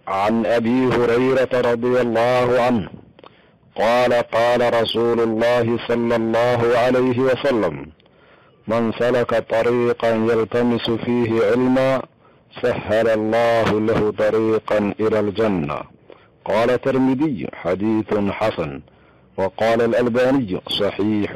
عن ابي هريره رضي الله عنه قال قال رسول الله صلى الله عليه وسلم من سلك طريقا يلتمس فيه علما سهل الله له طريقا الى الجنه قال الترمذي حديث حسن وقال الالباني صحيح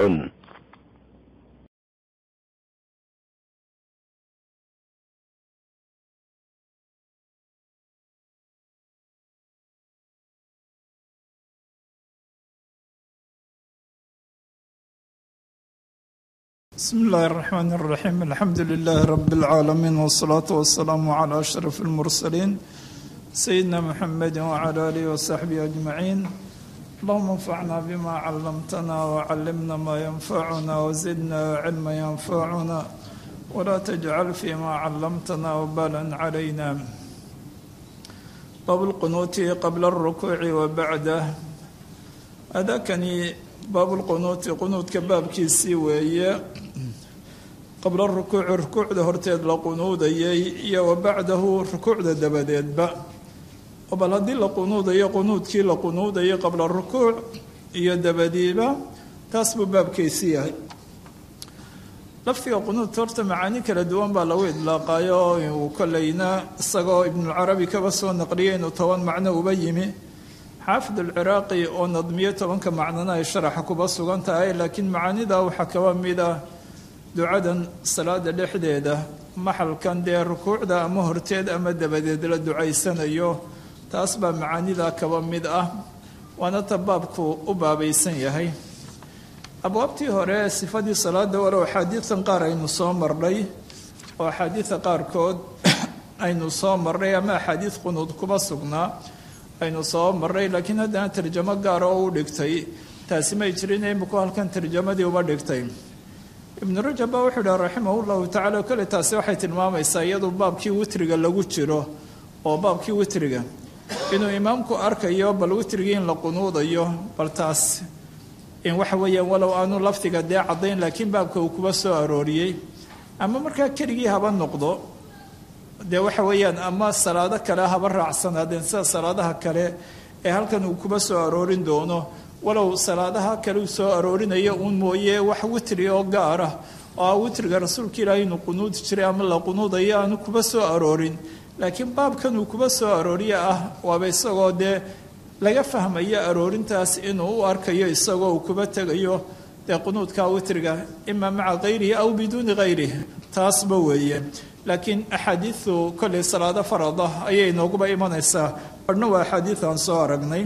بسم الله الرحمن الرحيم الحمد لله رب العالمين والصلاة والسلام على أشرف المرسلين سيدنا محمد وعلى آله وصحبه أجمعين اللهم انفعنا بما علمتنا وعلمنا ما ينفعنا وزدنا علما ينفعنا ولا تجعل فيما علمتنا وبالا علينا باب القنوت قبل الركوع وبعده هذا كان باب القنوت قنوت كباب كيسي وهي qabla rukuuci rukuucda horteed la qunuudayay iyo wa bacdahu rukuucda dabadeedba oo bal haddii la qunuudayo qunuudkii la qunuudayay qabla rukuuc iyo dabadiiba taas buu baabkaysi yahay lafdiga qunuudka horta macaani kala duwan baa lagu idlaaqayo uu kolleyna isagoo ibnulcarabi kaba soo naqliyay inuu toban macno uba yimi xaafid alciraaqi oo nadmiyo tobanka macnona ay sharaxa kuba sugan tahay laakiin macaanida waxaa kaba mid ah ducadan salaada dhexdeeda maxalkan dee rukuucda ama horteed ama dabadeed la ducaysanayo taas baa macaanida kaba mid ah waana ta baabku u baabaysan yahay abwaabtii hore sifadii salaada walow axaadiidan qaar aynu soo marnay oo axaadiida qaarkood aynu soo marnay ama axaadiid qunuud kuba sugnaa aynu soo marnay laakiin haddana tarjamo gaara oo u dhigtay taasi may jirin iminku halkan tarjamadii uba dhigtay ibnu rajab baa wuxuu dhaha raximah llahu tacala kole taasi waxay tilmaamaysaa iyadu baabkii witriga lagu jiro oo baabkii witriga inuu imaamku arkayo bal witrigii in la qunuudayo bal taas in waxa weeyaan walow aanu lafdiga dee caddayn laakiin baabka uu kuba soo arooriyey ama markaa keligii haba noqdo dee waxa weeyaan ama salaado kale haba raacsanaadeen sida salaadaha kale ee halkan uu kuba soo aroorin doono walow salaadaha kale uu soo aroorinayo uun mooye wax witri oo gaar ah oo ah witriga rasuulka ilaahay inuu qunuudi jiray ama la qunuudayo aanu kuba soo aroorin laakiin baabkan uu kuba soo arooriye ah waaba isagoo dee laga fahmayo aroorintaas inuu u arkayo isagoo uu kuba tegayo dee qunuudka witriga ima maca kayrihi aw biduuni kayrihi taasba weeye laakiin axaadiidu kolley salaado farada ayay nooguba imanaysaa barhna waa axaadiidan soo aragnay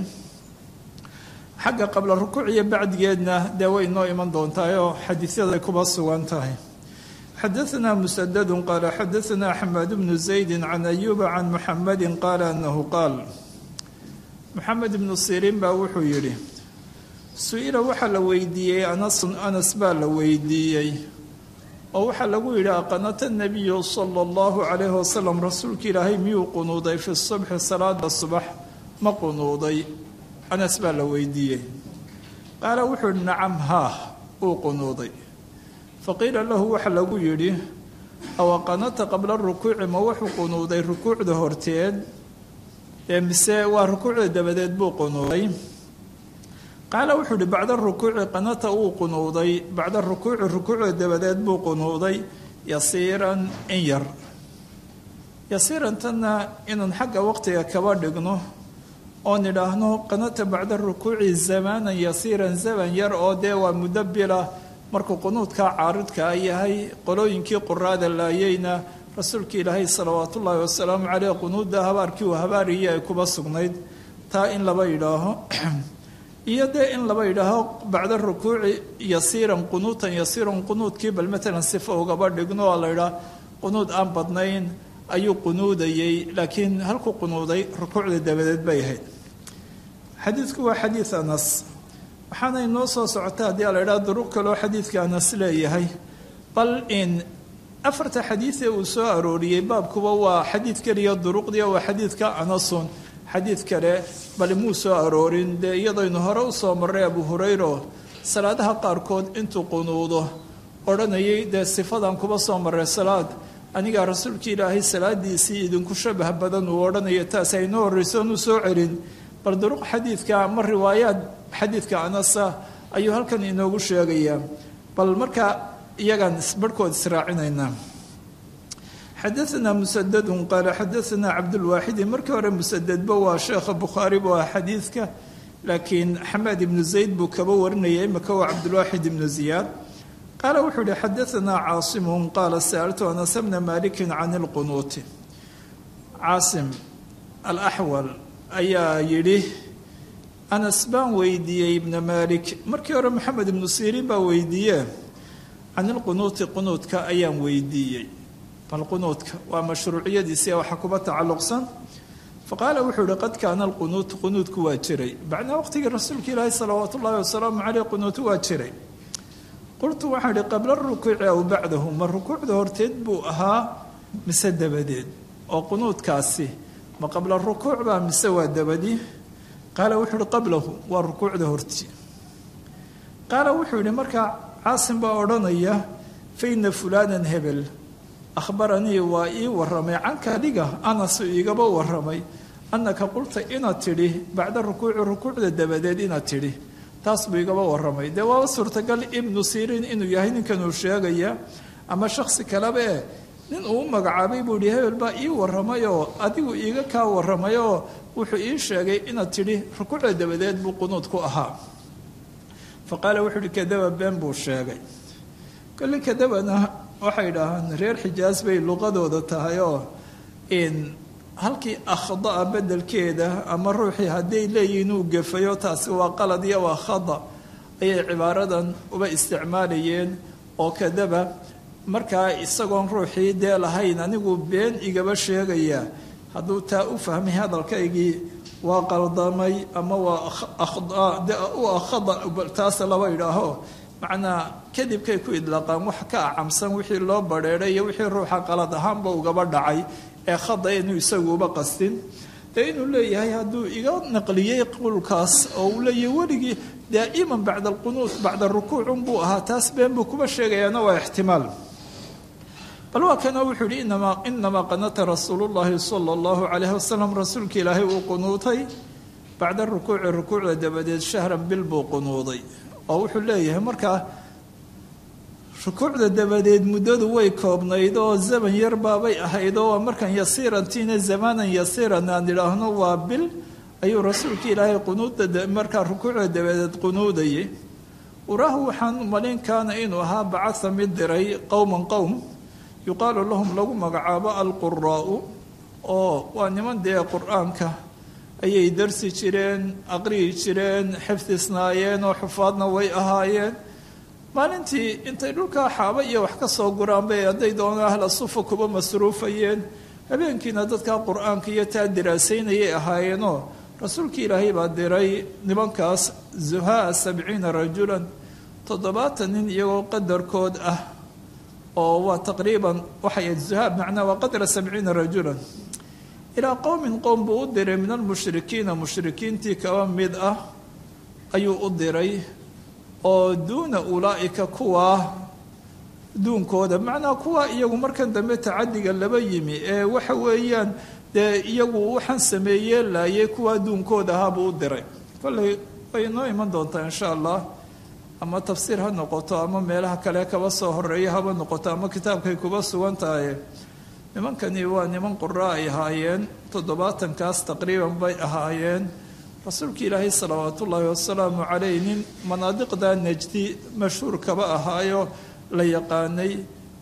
xagga qabla rukuuc iyo bacdigeedna dee way noo iman doontaayoo xadiisyada ay kuba sugan tahay xadaanaa musadadu qaala xadaanaa xamaad bnu zaydi can ayuuba can muxamadi qaala anahu qaal muxamed ibnu siriin baa wuxuu yidhi su-ila waxaa la weydiiyey anasun anas baa la weydiiyey oo waxaa lagu yidhi aqanata nabiyu sala allahu calayhi wasalam rasuulka ilaahay miyuu qunuuday fi subxi salaada subax ma qunuuday anas baa la weydiiyey qaala wuxuu yihi nacam haah uu qunuuday faqiila lahu waxa lagu yidhi awaqanata qabla rukuuci ma wuxuu qunuuday rukuucda horteed ee mise waa rukuucda dabadeed buu qunuuday qaala wuxuu yihi bacda rukuuci qanata uu qunuuday bacda rukuuci rukuucda dabadeed buu qunuuday yasiiran in yar yasiirantanna inaan xagga waqtiga kaba dhigno oon idhaahno qanata bacda rukuuci zamaanan yasiiran zaman yar oo dee waa muddo bila markuu qunuudkaa caaridkaa yahay qolooyinkii quraada laayeyna rasuulka ilaahay salawaat ullaahi wasalaamu caleyh qunuudda habaarkii uu habaariyey ay kuba sugnayd taa in laba yidhaaho iyo dee in laba yidhaaho bacda rukuuci yasiiran qunuutan yasiiran qunuudkii bal matalan sifo ugaba dhigno oo la yidhaah qunuud aan badnayn ayuu qunuudayey laakiin halku qunuuday rukuucda dabadeed bay ahayd xadiidku waa xadiid anas waxaana inoo soo socota haddii a la idhaha duruq kaloo xadiidka anas leeyahay bal in afarta xadiid ee uu soo arooriyey baabkuba waa xadiid keliya duruqdii waa xadiidka anasun xadiid kale bal muu soo aroorin dee iyadaynu hore u soo marray abu hurayro salaadaha qaarkood intuu qunuudo odhanayay dee sifadan kuba soo marray salaad anigaa rasuulka ilaahay salaadiisii idinku shabah badan uu odhanayo taas aynoo horreyso onuu soo celin bal duruq xadiidka ama riwaayaad xadiidka anasa ayuu halkan inoogu sheegayaa bal markaa iyagaan barhkood israacinaynaa xadaanaa musadadun qaala xadaanaa cabdulwaaxidi markii hore musadadba waa sheekha bukhaari bu ah xadiidka laakiin xamaad ibnu zayd buu kaba warinaya imika waa cabdulwaaxid ibnu ziyaad qaala wuxuu yihi xadaanaa caasimun qaala sa'altu anas bna malikin can ilqunuuti caasim alaxwal ayaa yidhi anas baan weydiiyey ibna malik markii hore maxamed ibnu siriin baa weydiiye can ilqunuuti qunuudka ayaan weydiiyey bal qunuudka waa mashruuciyadiisi waxa kuba tacalluqsan faqaala wuxuu yihi qad kaana alqunuutu qunuudku waa jiray bacnaa waqtigii rasuulka ilaahi salawaatu ullahi wasalaamu caleyh qunuutu waa jiray qultu waxaan ihi qabla rukuuci aw bacdahu ma rukuucda horteed buu ahaa mise dabadeed oo qunuudkaasi ma qabla rukuuc baa mise waa dabadii qaala wuxuu ihi qablahu waa rukuucda horti qaala wuxuu yihi markaa caasim baa odhanaya fa ina fulaanan hebel akhbaranii waa ii waramay canka adiga anasu iigaba waramay annaka qulta inaad tidhi bacda rukuuci rukuucda dabadeed inaad tidhi taas buu igaba waramay dee waaba suurtagal ibnu siriin inuu yahay ninkanuu sheegaya ama shaksi kaleba eh nin uu u magacaabay buu yihi hebel baa ii waramay oo adigu iiga kaa waramay oo wuxuu ii sheegay inaad tidhi rukuucda dabadeed buu qunuud ku ahaa fa qaala wuxuu ihi kadaba been buu sheegay kolli kadabana waxay dhahaan reer xijaas bay luqadooda tahay oo in halkii akhdaa bedelkeeda ama ruuxii hadday leeyihiin uu gefayo taasi waa qalad iyo waa khada ayay cibaaradan uba isticmaalayeen oo kadaba markaa isagoon ruuxii dee lahayn anigu been igaba sheegaya hadduu taa u fahmay hadalkaygii waa qaldamay ama waa u khada taas laba idhaaho macnaa kadibkay ku idlaaqaan wax ka acamsan wixii loo badheedhay iyo wixii ruuxa qalad ahaanba ugaba dhacay ee khada inuu isaguuba qastin dee inuu leeyahay hadduu iga naqliyey qowlkaas oo uu leeyahay weligii daa'iman bacda alqunuut bacda rukuucun buu ahaa taas been buu kuba sheegayaana waa ixtimaal bal waa kana wuxuu yihi inamaa inamaa qanata rasuulu llahi sala allahu calayhi wasalam rasuulka ilaahay uu qunuutay bacda rukuuci rukuucda dabadeed shahran bil buu qunuuday oo wuxuu leeyahay markaa rukuucda dabadeed muddadu way koobnayd oo zaman yar baabay ahayd oo markan yasiirantiina zamaanan yasiiran aan idhaahno waa bil ayuu rasuulka ilaahay qunuudda markaa rukuucda dabadeed qunuudayay uraahu waxaan malin kaana inuu ahaa bacaa mid diray qowman qowm yuqaalu lahum lagu magacaabo alquraa'u oo waa niman dee qur-aanka ayay darsi jireen aqriyi jireen xifdisnaayeen oo xufaadna way ahaayeen maalintii intay dhulkaa xaaba iyo wax ka soo guraan bay hadday doona ahla sufa kuba masruufayeen habeenkiina dadkaa qur-aanka iyo taa diraasaynayay ahaayeenoo rasuulkii ilaahay baa diray nimankaas zuhaa sabciina rajulan toddobaatan nin iyagoo qadarkood ah oo waa taqriiban waxay ahayd zuhaa macnaa waa qadra sabciina rajulan ilaa qowmin qowm buu u diray min almushrikiina mushrikiintii kaba mid ah ayuu u diray oo duuna ulaa'ika kuwaa duunkooda macnaa kuwaa iyagu markan dambe tacadiga laba yimi ee waxa weeyaan dee iyagu waxaan sameeyee laayay kuwaa duunkooda ahaabuu u diray kolley way inoo iman doontaa insha allah ama tafsiir ha noqoto ama meelaha kale kaba soo horeeya haba noqoto ama kitaabkay kuba sugan tahay nimankani waa niman qura ay ahaayeen toddobaatankaas taqriiban bay ahaayeen rasuulka ilaahay salawaat ullaahi wasalaamu caleyh nin manaadiqda najdi mashhuur kaba ahaayo la yaqaanay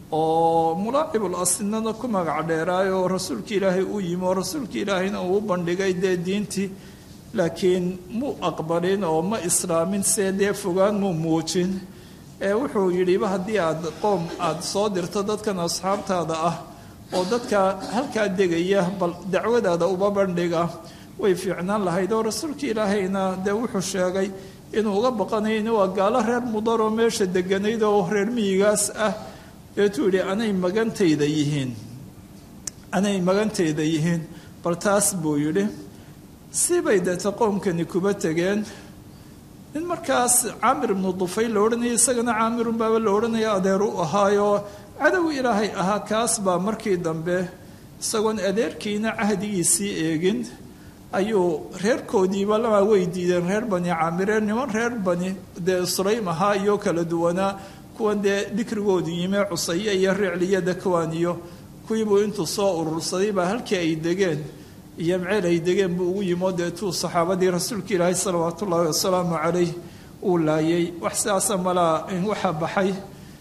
oo mulaacibul aslinana ku magac dheeraay oo rasuulka ilaahay u yimi oo rasuulka ilaahayna uu u bandhigay dee diintii laakiin muu aqbalin oo ma islaamin see dee fogaan muu muujin ee wuxuu yidhiba haddii aad qoom aada soo dirto dadkan asxaabtaada ah oo dadka halkaa degaya bal dacwadaada uba bandhiga way fiicnaan lahayd oo rasuulka ilaahayna dee wuxuu sheegay inuu uga baqanayo in waa gaalo reer mudaroo meesha deganayd oo reer miyigaas ah deetuu yidhi anay magantayda yihiin anay magantayda yihiin bal taas buu yidhi sibay deeta qoomkani kuba tegeen nin markaas caamir ibnu dufay la odhanaya isagana caamirun baaba la odhanaya adeer u ahaayo cadow ilaahay ahaa kaas baa markii dambe isagoon adeerkiina cahdigiisii eegin ayuu reerkoodiiba lama way diideen reer bani caamire niman reer bani dee sulaym ahaa iyo kala duwanaa kuwan dee dikrigoodu yime cusaye iyo ricliyo dakwaan iyo kuwiibuu intuu soo urursaday baa halkii ay degeen iyo mceel ay degeen buu ugu yimo deetuu saxaabadii rasuulka ilaahay salawaatu ullaahi wasalaamu calayh uu laayay wax sidaasa malaa waxaa baxay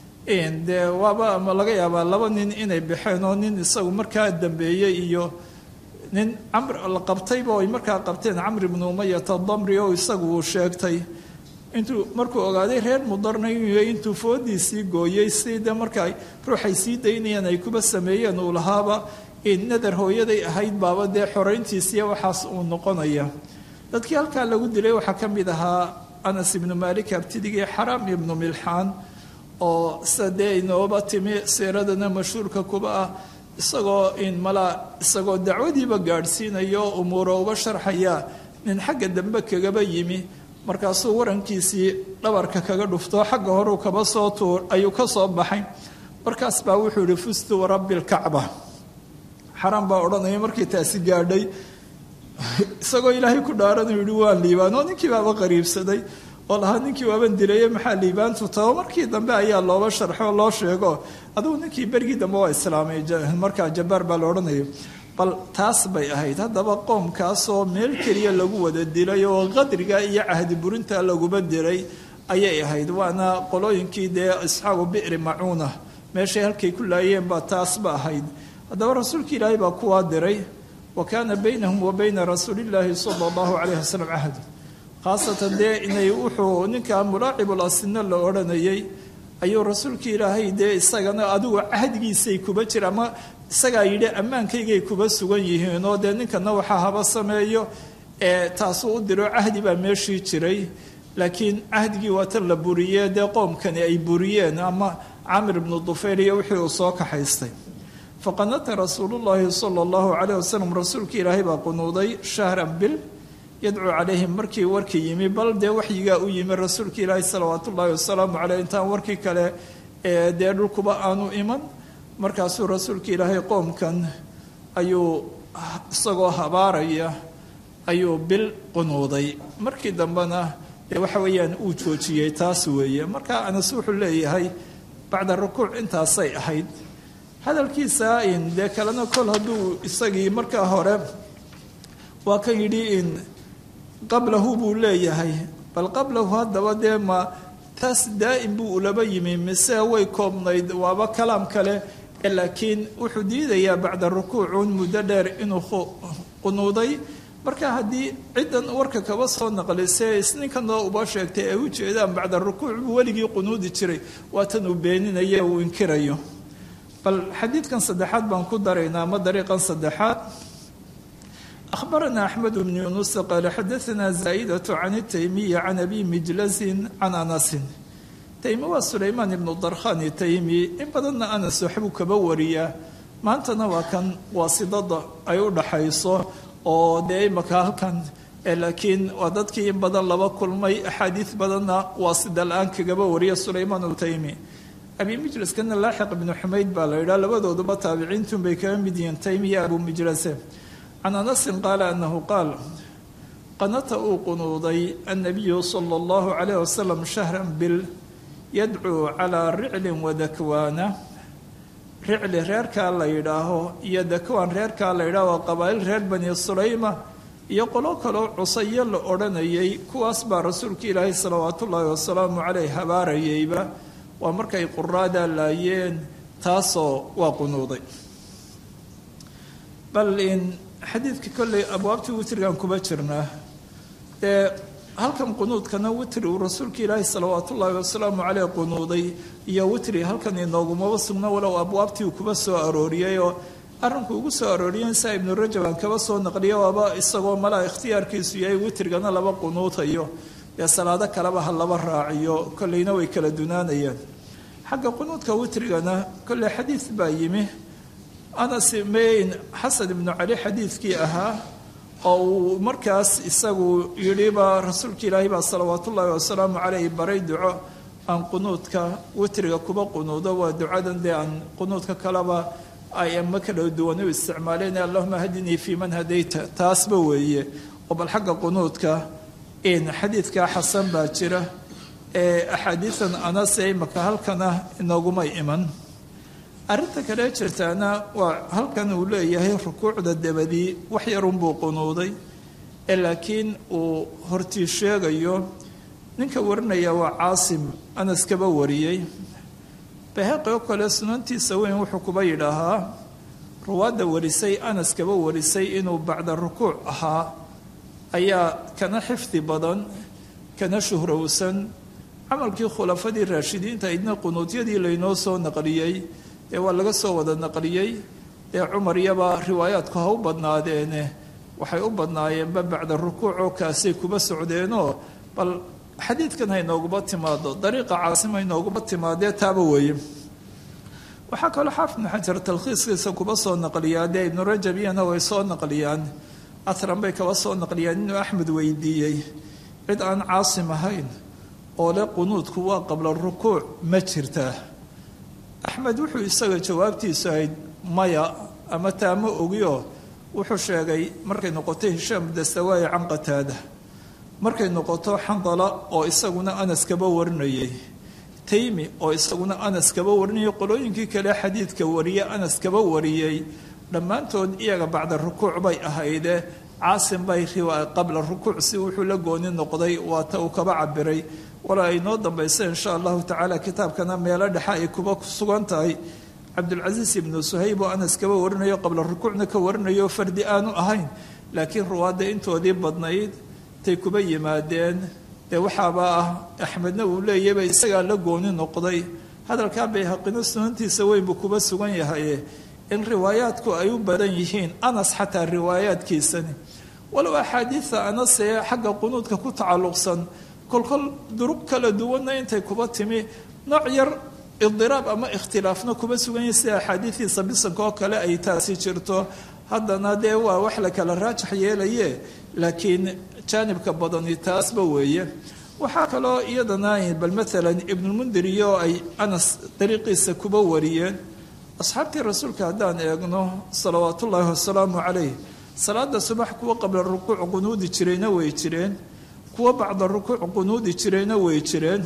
dee waaba laga yaabaa laba nin inay baxeen oo nin isagu markaa dambeeyey iyo nin camr la qabtayba ay markaa qabteen camr ibnu umayata damri oo isagu uu sheegtay intuu markuu ogaaday reer mudarna inuu intuu foodiisii gooyey si dee markaa ruuxay sii daynayaan ay kuba sameeyeen uu lahaaba nadar hooyaday ahayd baaba dee xorayntiisiiya waxaas uu noqonaya dadkii halkaa lagu dilay waxaa ka mid ahaa anas ibnu maalik abtidigii xaraam ibnu milxaan oo sida dee inooba timi siiradana mashhuurka kuba ah isagoo in malaa isagoo dacwadiiba gaadhsiinayo umuuro uba sharxaya nin xagga dambe kagaba yimi markaasuu warankiisii dhabarka kaga dhufto xagga horeu kaba soo tuur ayuu ka soo baxay markaas baa wuxuu yihi fustu warabbi lkacba xaraam baa odhanaya markii taasi gaadhay isagoo ilaahay ku dhaaranuu yihi waa liibaan oo ninkii baaba qariibsaday oo lahaa ninkii waaban dilaye maxaa liibaantu tao markii dambe ayaa looba sharxo oo loo sheego adugu ninkii berigii dambe waa islaamay markaa jabbaar baa la odhanaya bal taas bay ahayd haddaba qoomkaasoo meel keliya lagu wada dilay oo qadriga iyo cahdi burinta laguba diray ayay ahayd waana qolooyinkii dee asxaabu bi'ri macuuna meeshay halkay ku laayeen baa taasba ahayd haddaba rasuulka ilaahay baa kuwaa diray wa kaana baynahum wa bayna rasuulillaahi sala allahu calayhi wasalam cahd khaasatan dee inay wuxuu ninkaa mulaacibul asina la odhanayay ayuu rasuulka ilaahay dee isagana adigu cahdigiisay kuba jira ama isagaa yidhi ammaankaygay kuba sugan yihiin oo dee ninkana waxaa haba sameeyo ee taasuu u diro cahdi baa meeshii jiray laakiin cahdigii waa tan la buriyee dee qoomkani ay buriyeen ama camir ibnu dufayl iyo wixii uu soo kaxaystay faqanata rasuulullaahi sala allahu calayh wasalam rasuulka ilaahay baa qunuuday shahran bil yadcuu calayhim markii warkii yimi bal dee waxyigaa u yimi rasuulka ilaahi salawaatu ullaahi wasalaamu caleyh intaan warkii kale ee dee dhulkuba aanu iman markaasuu rasuulka ilaahay qoomkan ayuu isagoo habaaraya ayuu bil qunuuday markii dambena dee waxa weeyaan uu joojiyey taas weeye marka anas wuxuu leeyahay bacda rukuuc intaasay ahayd hadalkiisa in dee kalena kol hadduu isagii markaa hore waa kan yidhi in qablahu buu leeyahay bal qablahu haddaba dee ma taas daa'im buu ulaba yimi mise way koobnayd waaba kalaam kale laakiin wuxuu diidayaa bacda rukuucun muddo dheer inuu qunuuday marka haddii ciddan warka kaba soo naqlisee isninkanoo uba sheegtay ay u jeedaan bacda rukuuc buu weligii qunuudi jiray waatan uu beeninayo uu inkirayo bal xadiidkan saddexaad baan ku daraynaa ama dariiqan saddexaad أخبرنا أحمد بن يونس قال حدثنا زائدة عن التيمي عن أبي مجلس عن أنس تيمي وسليمان بن الضرخان التيمي إن بدنا أنس وحبو كبورية ما أنت نوا كان واسطة أيو حيصو أو دائما كان لكن وددك إن بدن لبا كل مي أحاديث بدنا واسطة الآن كبورية سليمان التيمي أبي مجلس كان لاحق بن حميد بالا لبدو دبا تابعين تم بكام بدين تيمي أبو مجلس can anasin qaala anahu qaal qanata uu qunuuday annabiyu sala allahu calayh wasalam shahran bil yadcuu calaa riclin wadakwaana ricli reerkaa la yidhaaho iyo dakwaan reerkaa la yidhaaho waa qabaa'il reer bani sulayma iyo qolo kaloo cusayo la odhanayay kuwaas baa rasuulka ilaahay salawaatu ullaahi wasalaamu caleyh habaarayayba waa markay quraadaa laayeen taasoo waa qunuuday bal in xadiidka kolley abwaabtii witrigan kuba jirnaa dee halkan qunuudkana witri uu rasuulka ilaahi salawaat ullaahi wasalaamu caleyh qunuuday iyo witri halkan inoogumaba sugna walow abwaabtii uu kuba soo arooriyey oo arrinku ugu soo arooriyen saa ibnu rajab aan kaba soo naqliya waaba isagoo malaa ikhtiyaarkiisu yahay witrigana laba qunuutayo dee salaado kaleba ha laba raaciyo kolleyna way kala dunaanayaan xagga qunuudka witrigana kolley xadiid baa yimi anas mayn xasan ibnu cali xadiidkii ahaa oo uu markaas isagu yidhiba rasuulka ilaahi baa salawaat ullaahi wasalaamu caleyh baray duco aan qunuudka witriga kuba qunuudo waa ducadan dee aan qunuudka kaleba ay ama kala duwan u isticmaaleen allahuma hadinii fii man hadayta taasba weeye oo bal xagga qunuudka xadiidkaa xasan baa jira ee axaadiidan anase imaka halkana inoogumay iman arrinta kale jirtaana waa halkan uu leeyahay rukuucda dabadii wax yarunbuu qunuuday ee laakiin uu hortii sheegayo ninka warinaya waa caasim anas kaba wariyey baheeqi oo kale sunantiisa weyn wuxuu kuba yidhaahaa ruwaadda warisay anas kaba warisay inuu bacda rukuuc ahaa ayaa kana xifdi badan kana shuhrowsan camalkii khulafadii raashidiinta idna qunuudyadii laynoo soo naqliyey ee waa laga soo wada naqliyey dee cumar iyaba riwaayaadku ha u badnaadeene waxay u badnaayeenba bacda rukuucoo kaasay kuba socdeenoo bal xadiidkan haynooguba timaado dariiqa caasim haynooguba timaadee taaba weeye waxaa kaloo xaafid ibnu xajar talkhiiskiisa kuba soo naqliyaa dee ibnu rajab iyana way soo naqliyaan atran bay kaba soo naqliyaan inuu axmed weydiiyey cid aan caasim ahayn oo le qunuudku waa qabla rukuuc ma jirtaa axmed wuxuu isaga jawaabtiisu ahayd maya ama taa ma ogioo wuxuu sheegay markay noqoto hishaam dastawaayi can qataada markay noqoto xandala oo isaguna anas kaba warinayay taymi oo isaguna anas kaba warinayay qolooyinkii kale xadiidka wariye anas kaba wariyey dhammaantood iyaga bacda rukuuc bay ahayde caasim bay qabla rukuuc si wuxuu la gooni noqday waata uu kaba cabiray walaa ay noo dambaysa insha allahu tacaala kitaabkana meelo dhexe ay kuba sugan tahay cabdulcasiis ibnu suhayb oo anas kaba warinayo qabla rukuucna ka warinayo fardi aanu ahayn laakiin ruwaadda intoodii badnayd tay kuba yimaadeen dee waxaaba ah axmedna uu leeyaba isagaa la gooni noqday hadalkaa bayhaqino sunantiisa weyn buu kuba sugan yahaye in riwaayaadku ay u badan yihiin anas xataa riwaayaadkiisani walow axaadiida anasee xagga qunuudka ku tacalluqsan kolkol durug kala duwanna intay kuba timi nooc yar idiraab ama ikhtilaafna kuba sugan yahi sida axaadiidiisa bisanka oo kale ay taasi jirto haddana dee waa wax la kala raajax yeelaye laakiin jaanibka badani taasba weeye waxaa kaloo iyadana bal maalan ibnulmundir iyo ay anas dariiqiisa kuba wariyeen asxaabtii rasuulka haddaan eegno salawaat ullaahi wasalaamu calayh salaada subax kuwa qabla rukuuc qunuudi jirayna way jireen kuwa bacda rukuuc qunuudi jirayna way jireen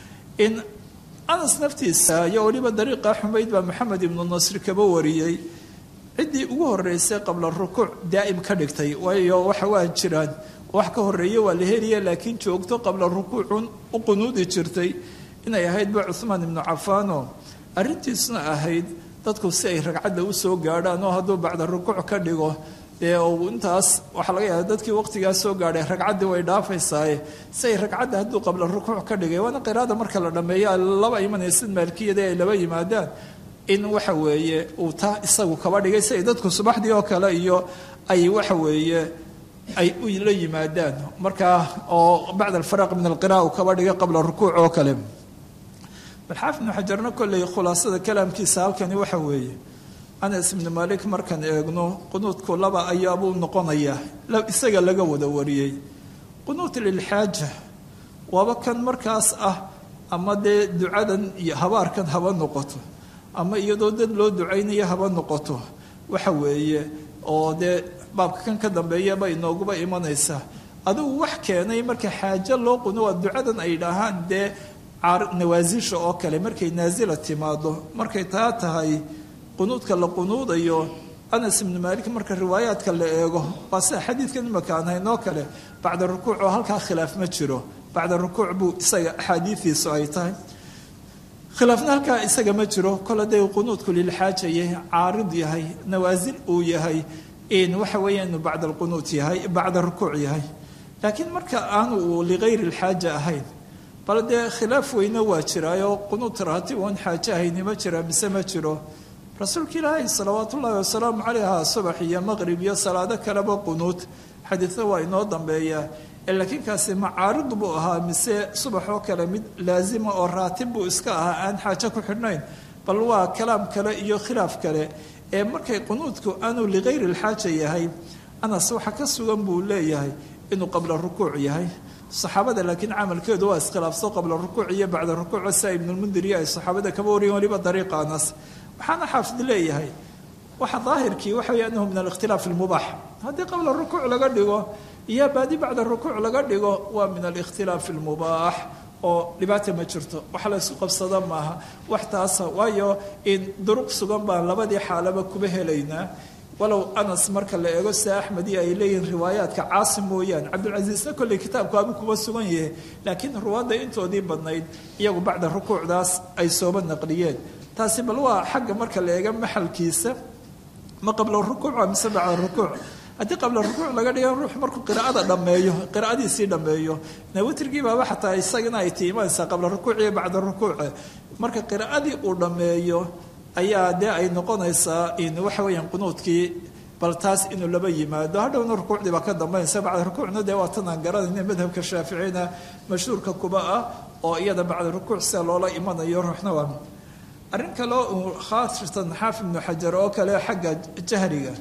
in anas naftiisa iyo weliba dariiqa xumayd baa maxamed ibnu nasri kaba wariyey ciddii ugu horeysay qabla rukuuc daa'im ka dhigtay waayo waxa waa jiraan wax ka horeeye waa la heliya laakiin joogto qabla rukuucun u qunuudi jirtay inay ahaydba cuhmaan ibnu cafaano arrintiisuna ahayd dadku si ay ragcadda usoo gaadhaan oo hadduu bacda rukuuc ka dhigo dee uu intaas waxaa laga yaaba dadkii waqtigaas soo gaadhay ragcaddii way dhaafaysaaye si ay ragcadda hadduu qabla rukuuc ka dhigay waana qiraada marka la dhammeeyo laba imanaysid maalkiyada ay laba yimaadaan in waxa weeye uu taa isagu kaba dhigay si ay dadku subaxdii oo kale iyo ay waxa weeye ay u la yimaadaan markaa oo bacda alfaraq min alqira'a uu kaba dhigay qabla rukuuc oo kale bal xaafid ibnu xajarna kolley khulaasada kalaamkiisa halkani waxa weeye anas ibnu malik markaan eegno qunuudku laba ayaabuu noqonayaa isaga laga wada wariyey qunuud lilxaaja waaba kan markaas ah ama dee ducadan iyo habaarkan haba noqoto ama iyadoo dad loo ducaynayo haba noqoto waxa weeye oo dee baabka kan ka dambeeyaba inooguba imanaysaa adigu wax keenay marka xaajo loo qunu waa ducadan ay dhahaan dee nawaasisha oo kale markay naasila timaado markay taa tahay qunuudka la qunuudayo anas ibnu maalik marka riwaayaadka la eego waa sida xadiidkan imaka aan haynoo kale bacda rukuuc oo halkaa khilaaf ma jiro bacda rukuuc buu isaga axaadiidiisu ay tahay khilaafna halkaa isaga ma jiro kol haday qunuudku lilxaaja yahay caarid yahay nawaasil uu yahay in waxa weeya inuu bacda alqunuut yahay bacda rukuuc yahay laakiin marka aanu uu ligayri lxaaja ahayn bal dee khilaaf weyne waa jiraayo qunuut raatib oon xaajo ahayni ma jira mise ma jiro rasuulka ilaahay salawaat ullaahi wasalaamu calayha subax iyo maqrib iyo salaado kaleba qunuut xadiidna waa inoo dambeeyaa laakiin kaasi macaarid buu ahaa mise subax oo kale mid laazima oo raatib buu iska ahaa aan xaajo ku xidhnayn bal waa kalaam kale iyo khilaaf kale ee markay qunuudku aanu ligayri lxaaja yahay anas waxa ka sugan buu leeyahay inuu qabla rukuuc yahay saxaabada laakiin camalkeedu waa iskhilaafso qabla rukuuc iyo bacda rukuuc sia ibnulmundir iyo ay saxaabada kaba wariyeen waliba dariiqa anas waxaana xaafid leeyahay waxa daahirkii waxa wey anahu min alikhtilaaf almubaax haddii qabla rukuuc laga dhigo iyo baadi bacda rukuuc laga dhigo waa min alikhtilaaf almubaax oo dhibaata ma jirto wax la isku qabsada maaha wax taasa waayo in duruq sugan baan labadii xaalaba kuba helaynaa walow anas marka la eego sida axmed iyo ay leeyihiin riwaayaadka caasim mooyaane cabdulcasiisna kolley kitaabku abu kuba sugan yahay laakiin ruwaadda intoodii badnayd iyagu bacda rukuucdaas ay sooba naqliyeen taasi bal waa xagga marka la eega maxalkiisa ma qabla rukuuc waa mise bacda rukuuc haddii qabla rukuuc laga dhiga ruux markuu qiraa'ada dhammeeyo qiraa'adiisii dhammeeyo nawitrigii baaba xataa isagana ay tiimanaysaa qabla rukuuc iyo bacda rukuuce marka qiraa'adii uu dhammeeyo ayaa dee ay noqonaysaa in waxa weeyaan qunuudkii bal taas inuu laba yimaado hadhowna rukuucdii baa ka dambaynaysa bacda rukuucna dee waa tan aan garanayna madhabka shaaficina mashhuurka kuba ah oo iyada bacda rukuuc sida loola imanayo ruuxna waa arrin kaleo uu khaasatan xaafid ibnu xajar oo kale xagga jahriga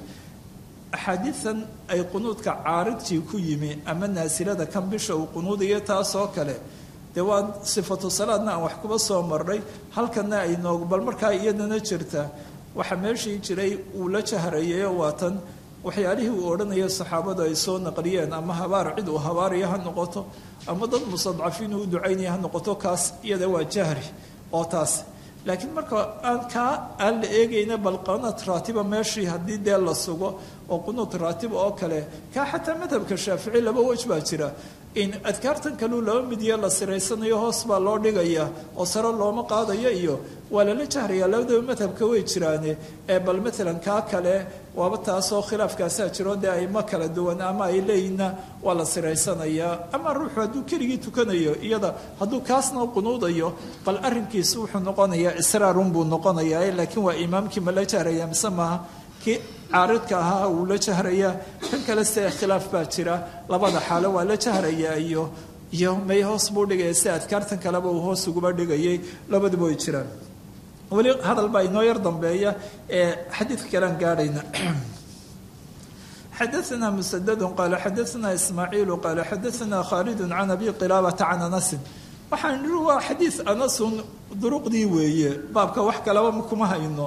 axaadiidan ay qunuudka caaridkii ku yimi ama naasilada kan bisha uu qunuudayo taasoo kale dee waa sifatu salaadna aan wax kuba soo marnay halkana ay noog bal markaa iyadana jirta waxaa meeshii jiray uu la jahrayayo waa tan waxyaalihii uu odhanayo saxaabadu ay soo naqliyeen ama habaar cid uu habaaraya ha noqoto ama dad mustadcafiin uu ducaynaya ha noqoto kaas iyada waa jahri oo taas laakiin marka aan kaa aan la eegayna bal qanad raatiba meeshii haddii dee la sugo oo qunuud raatiba oo kale kaa xataa madhabka shaafici laba wej baa jira in adkaartan kaleu laba midiyo la siraysanayo hoos baa loo dhigaya oo sare looma qaadayo iyo waa lala jahraya labadaba madhabka way jiraane ee bal maalan kaa kale waaba taasoo khilaafkaasaa jiro dee ayma kala duwan ama ay leeyihinna waa la siraysanayaa ama ruuxu hadduu keligii tukanayo iyada hadduu kaasna qunuudayo bal arrinkiisu wuxuu noqonayaa israarun buu noqonayaa laakiin waa imaamkii ma la jahraya mise maaha kii caaridka ahaa wuu la jahrayaa kan kale se khilaaf baa jira labada xaalo waa la jahrayaa iyo iyo may hoos buu dhigaya si adkaartan kaleba uu hoos uguba dhigayay labaduba way jiraan weli hadal baa inoo yar dambeeya ee xadiidka kalean gaadhayna xadaثna msdd qala xadaثna ismaaciilu qala xadaثna khaalid can abi qilaabata can anasin waxaan nihi waa xadiid anasun duruqdii weeye baabka wax kalaba kuma hayno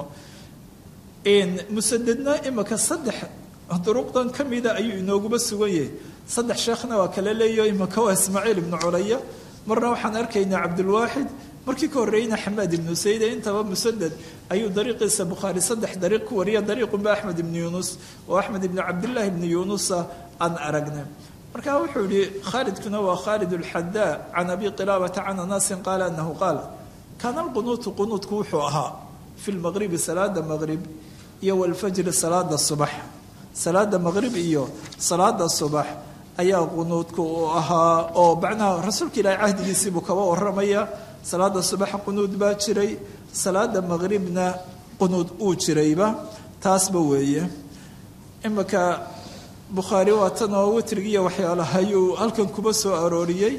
musadedna imika saddex duruqdan ka mida ayuu inooguba sugan yahay saddex sheekhna waa kala leeyaho imika waa ismaaciil ibnu culaya marna waxaan arkaynaa cabdulwaaxid markii ka horreeyna xamaad ibnu sayde intaba musaded ayuu dariiqiisa bukhaari saddex dariiq ku wariya dariiqunba axmed ibnu yuunus oo axmed ibnu cabdillaahi ibnu yuunusa aan aragnay marka wuxuu yihi khaalidkuna waa khaalid alxadaa can abi qilaabata can anasin qaala anahu qaal kaana alqunuutu qunuudku wuxuu ahaa fi lmaqribi salaada maqrib iyo walfajri salaada subax salaada maqrib iyo salaada subax ayaa qunuudku uu ahaa oo macnaha rasuulka ilaahay cahdigiisiibuu kaba waramaya salaada subax qunuud baa jiray salaada maqribna qunuud uu jirayba taasba weeye imika bukhaari waa tan oo witrigiiyo waxyaalaha ayuu halkan kuba soo arooriyey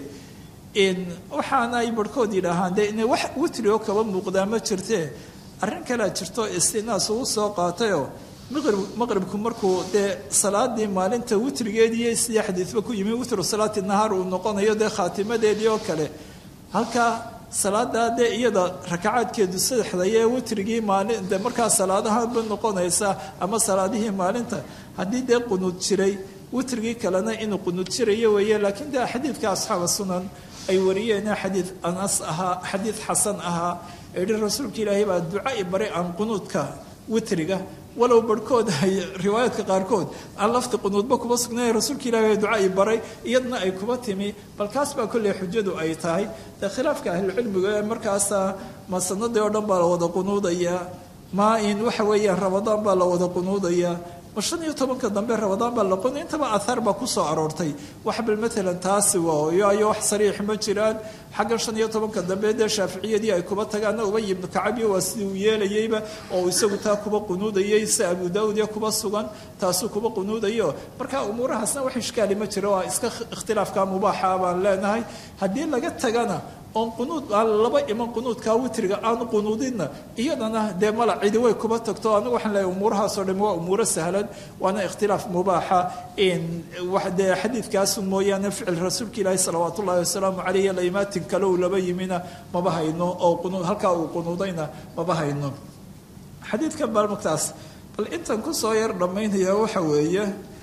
waxaana ay barhkood yidhaahaan de ina wax witri oo kaba muuqdaa ma jirtee arrin kalea jirto istinaas uu soo qaatayoo maqrib maqribku markuu dee salaadii maalinta witrigeediiyo sidii xadiidba ku yimi witru salaati nahaar uu noqonayo dee khaatimadeedii oo kale halkaa salaadaa dee iyada rakacaadkeedu saddexdayee witrigii maalin de markaa salaadahanba noqonaysa ama salaadihii maalinta haddii dee qunuud jiray witrigii kalena inuu qunuud jirayo weeye laakiin dee xadiidka asxaaba sunan ay wariyeen xadiid anas ahaa xadiid xasan ahaa ehi rasuulka ilaahay baa duca i baray aan qunuudka witriga walow barhkood ay riwaayaadka qaarkood aan lafti qunuudba kuba sugnay rasuulka ilahi baa duca i baray iyadna ay kuba timi bal kaas baa kolley xujadu ay tahay dee khilaafka ahlucilmiga ee markaasa ma sanadii oo dhan baa la wada qunuudayaa ma in waxa weeyaan ramadaan baa la wada qunuudayaa ma shan iyo tobanka dambe ramadaan baa la quni intaba ahaar baa ku soo aroortay wax bal maalan taasi waayo ayo wax sariix ma jiraan xaggan shan iyo tobanka dambe dee shaaficiyadii ay kuba tagaana ubay ibnu kacabiyo waa sidii uu yeelayeyba oo isagu taa kuba qunuudayay si abu daawud iyo kuba sugan taasuu kuba qunuudayo marka umuurahaasna wax ishkaali ma jiro waa iska ikhtilaafka mubaaxa baan leenahay haddii laga tagana oon qunuud aan laba iman qunuudkaa witriga aanu qunuudinna iyadana dee mala cidi way kuba tagto anigu waxaan leeyahay umuurahaasoo dhami waa umuuro sahlan waana ikhtilaaf mubaaxa dee xadiidkaasu mooyaane ficil rasuulka ilaahi salawaat ullahi wasalaamu caleyh la imaatin kale uu laba yimina maba hayno oo qunuud halkaa uu qunuudayna maba hayno xadiidkan bal markaas bal intan kusoo yar dhammaynaya waxa weeye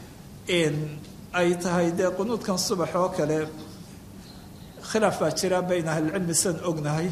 ay tahay dee qunuudkan subax oo kale khilaaf baa jira bayna ahlicilmi sidan ognahay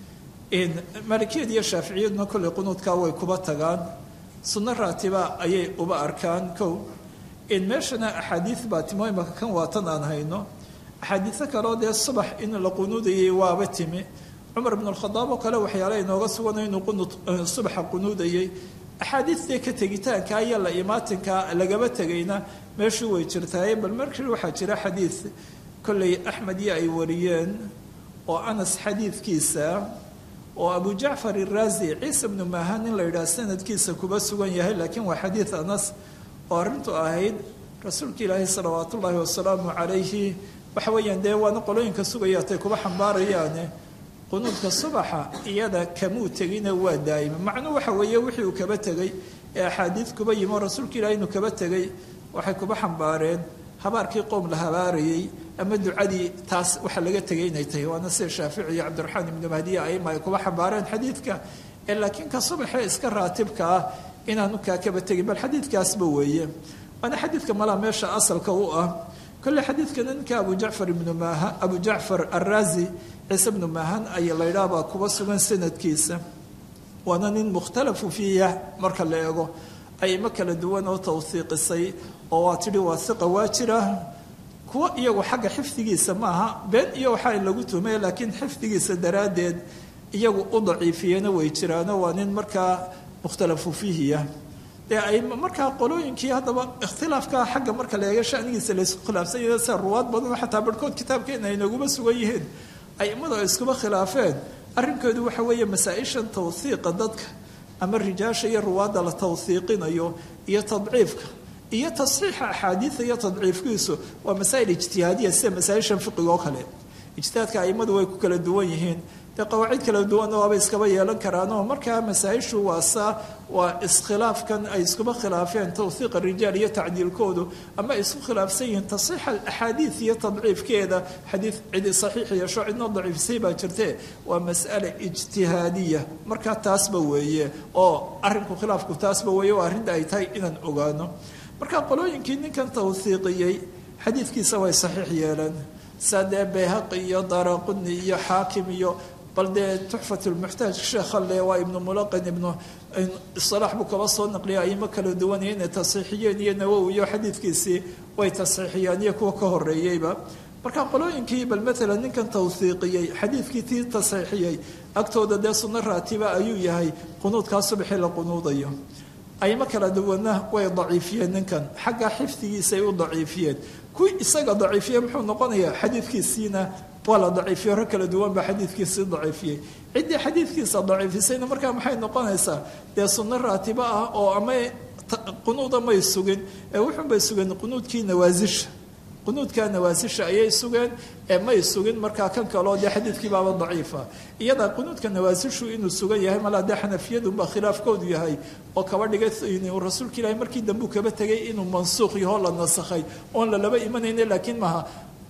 maalikiyad iyo shaaficiyaduna kolley qunuudkaa way kuba tagaan sunno raatiba ayay uba arkaan kow meeshana axaadiid baa timo imaka kan waatan aan hayno axaadiiso kaleo dee subax in la qunuudayay waaba timi cumar bn alkhadaab oo kale waxyaala inooga suganay inuu qunuud subaxa qunuudayay axaadiidtee ka tegitaanka iyo la imaatinka lagaba tegayna meeshuu way jirtaaye bal markii waxaa jira xadiid kolley axmed iyo ay wariyeen oo anas xadiidkiisa oo abu jacfar iraazi ciise bnu maahan in la yidhaha sanadkiisa kuba sugan yahay laakiin waa xadiid anas oo arrintu ahayd rasuulka ilaahi salawaat ullaahi wasalaamu calayhi waxa weeyaan dee waana qolooyinka sugayaatay kuba xambaarayaane qunuudka subaxa iyada kamuu tegina waa daa'ima macnuu waxa weeye wixii uu kaba tegey ee axaadiid kuba yimi oo rasuulka ilahi inuu kaba tegey waxay kuba xambaareen habaarkii qowm la habaarayey ama ducadii taas waxa laga tegay inay tahay waana sida shaafici iyo cabdiraxmaan ibnu mahdiya aima ay kuba xambaareen xadiidka ee laakiin ka subaxee iska raatibka ah inaanu kaa kaba tegin bal xadiidkaasba weeye waana xadiidka malaa meesha asalka u ah kolle xadiidkana ninka abu jacfar ibnu maahan abu jacfar araazi ciise bnu maahan ayaa la yidhaha baa kuba sugan sanadkiisa waana nin mukhtalafu fiiha marka la eego aimo kala duwan oo tawhiiqisay oo waa tidhi waa hiqa waa jira kuwa iyagu xagga xifdigiisa maaha been iyo waxaa lagu tuhmaya laakiin xifdigiisa daraaddeed iyagu u daciifiyena way jiraano waa nin markaa mukhtalafu fiihiya dee ay markaa qolooyinkii haddaba ikhtilaafka xagga marka la eega shanigiisa laysku khilaafsan yahe sida ruwaad badan xataa barhkood kitaabkeena ay naguma sugan yihiin aimadu ay iskuba khilaafeen arrinkoodu waxa weeye masaa-ishan tawhiiqa dadka ama rijaasha iyo ruwaadda la tawhiiqinayo iyo tadciifka iyo tasxiixa axaadiida iyo tadciifkiisu waa masaa'il ijtihaadiya sida masaa-ishan fiqiga oo kale ijtihaadka aimadu way ku kala duwan yihiin dee qawaacid kala duwanna waaba iskaba yeelan karaanoo markaa masaa-ishu waa saa waa iskhilaafkan ay iskuba khilaafeen tawhiiqa rijaal iyo tacdiilkoodu ama ay isku khilaafsan yihiin tasxiixa axaadiid iyo tadciifkeeda xadiid cidi saxiix yeesho cidnoo daciifisay baa jirtee waa mas'ale ijtihaadiya markaa taasba weeye oo arrinku khilaafku taasba weeye oo arrinta ay tahay inaan ogaano marka qolooyinkii ninkan tawhiiqiyey xadiidkiisa way saxiix yeeleen saa dee bayhaqi iyo daraquni iyo xaakim iyo bal dee tuxfat lmuxtaaj sheekha le waa ibnu mulaqin ibnu isalaax buu kaba soo naqliya aimo kala duwanaya inay tasxiixiyeen iyo nawowi iyo xadiidkiisii way tasxiixiyeen iyo kuwa ka horeeyeyba marka qolooyinkii bal maalan ninkan tawhiiqiyey xadiidkii tii tasxiixiyey agtooda dee sunno raatiba ayuu yahay qunuudkaa subaxii la qunuudayo aimo kala duwanna way daciifiyeen ninkan xagga xifdigiisay u daciifiyeen kuwii isaga daciifiye muxuu noqonayaa xadiidkiisiina waa la daciifiye hore kala duwan baa xadiidkiisii daciifiyey ciddii xadiidkiisa daciifisayna markaa maxay noqonaysaa dee sunno raatibo ah oo ama qunuuda may sugin ee wuxuunbay sugeen qunuudkii nawaasisha qunuudka nawaasisha ayay sugeen ee may sugin markaa kan kaleo dee xadiidkii baaba daciifa iyada qunuudka nawaasishu inuu sugan yahay malaa dee xanafiyadunbaa khilaafkoodu yahay oo kaba dhigay rasuulka ilaahi markii dambuu kaba tegay inuu mansuuq yahoo la nasakhay oon lalaba imanayna laakiin maaha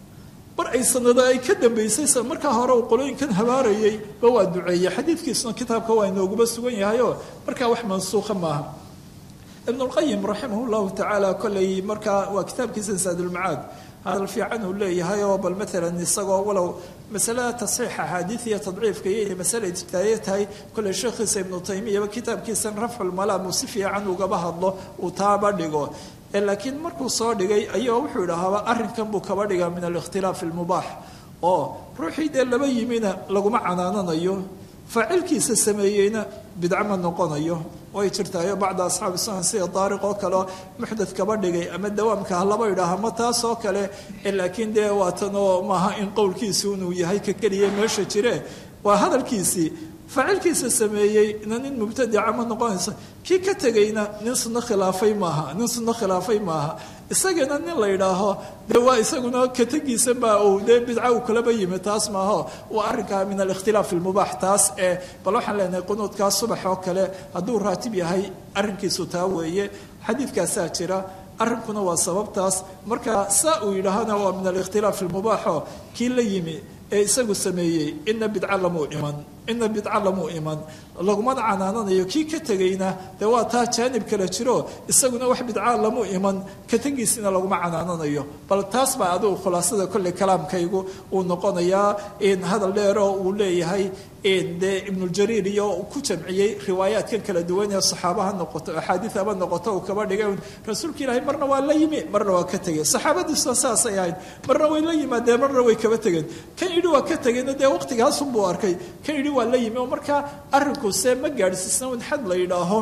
mar ay sanado ay ka dambaysay markaa hore uu qolooyinkan habaarayay ba waa duceeyey xadiidkiisuna kitaabka waa inooguba sugan yahayoo markaa wax mansuuqa maaha ibn اlqayim raximah llahu tacaala kolley markaa waa kitaabkiisa saadulmacaad hadal fiican uu leeyahay oo bal maalan isagoo walow masalada tasxiix axaadiid iyo tadciifka iyo inay masale ijtihaadiya tahay kolley sheekhiisa ibnu taymiyaba kitaabkiisan rafculmalaam uu si fiican ugaba hadlo uu taaba dhigo laakiin markuu soo dhigay ayaa wuxuu idhahaaba arrinkan buu kaba dhigaa min alikhtilaaf almubaax oo ruuxii dee laba yimina laguma canaananayo faacilkiisa sameeyeyna bidca ma noqonayo way jirtaayo bacda asxaabi sunan sida daariq oo kaleo muxdad kaba dhigay ama dawaamka ha laba idhaaha ma taas oo kale laakiin dee waatanoo maaha in qowlkiisu inuu yahay ka keliya meesha jire waa hadalkiisii faacilkiisa sameeyey na nin mubtadica ma noqonayso kii ka tegayna nin sunno khilaafay maaha nin sunno khilaafay maaha isagana nin la yidhaaho dee waa isaguna katagiisa baa uu dee bidca uu kalaba yimi taas maaho waa arrinkaa min alikhtilaaf ilmubaax taas ee bal waxaan leenahay qunuudkaas subax oo kale hadduu raatib yahay arrinkiisu taa weeye xadiidkaasaa jira arrinkuna waa sababtaas marka saa uu yidhaahana waa min alikhtilaaf ilmubaaxo kii la yimi ee isagu sameeyey ina bidca lamuu iman ina bidca lamuu iman lagumana canaananayo kii ka tegayna dee waa taa jaanib kale jiro isaguna wax bidca lamu iman ka tegiisina laguma canaananayo bal taas baa adigu khulaasada kolley kalaamkaygu uu noqonayaa hadal dheeroo uu leeyahay dee ibnuljariir iyo ku jamciyey riwaayaadkan kala duwan ee saxaaba ha noqoto axaadiid haba noqoto uu kaba dhigay rasuulka ilaahay marna waa la yimi marna waa ka tegeen saxaabadiisuna saasay ahayd marna way la yimaadeen marna way kaba tegeen kan yidhi waa ka tegeenna dee waqtigaasunbuu arkay kan yidhi waa la yimi oo markaa arrinku see ma gaadhsiisna un xad la yidhaaho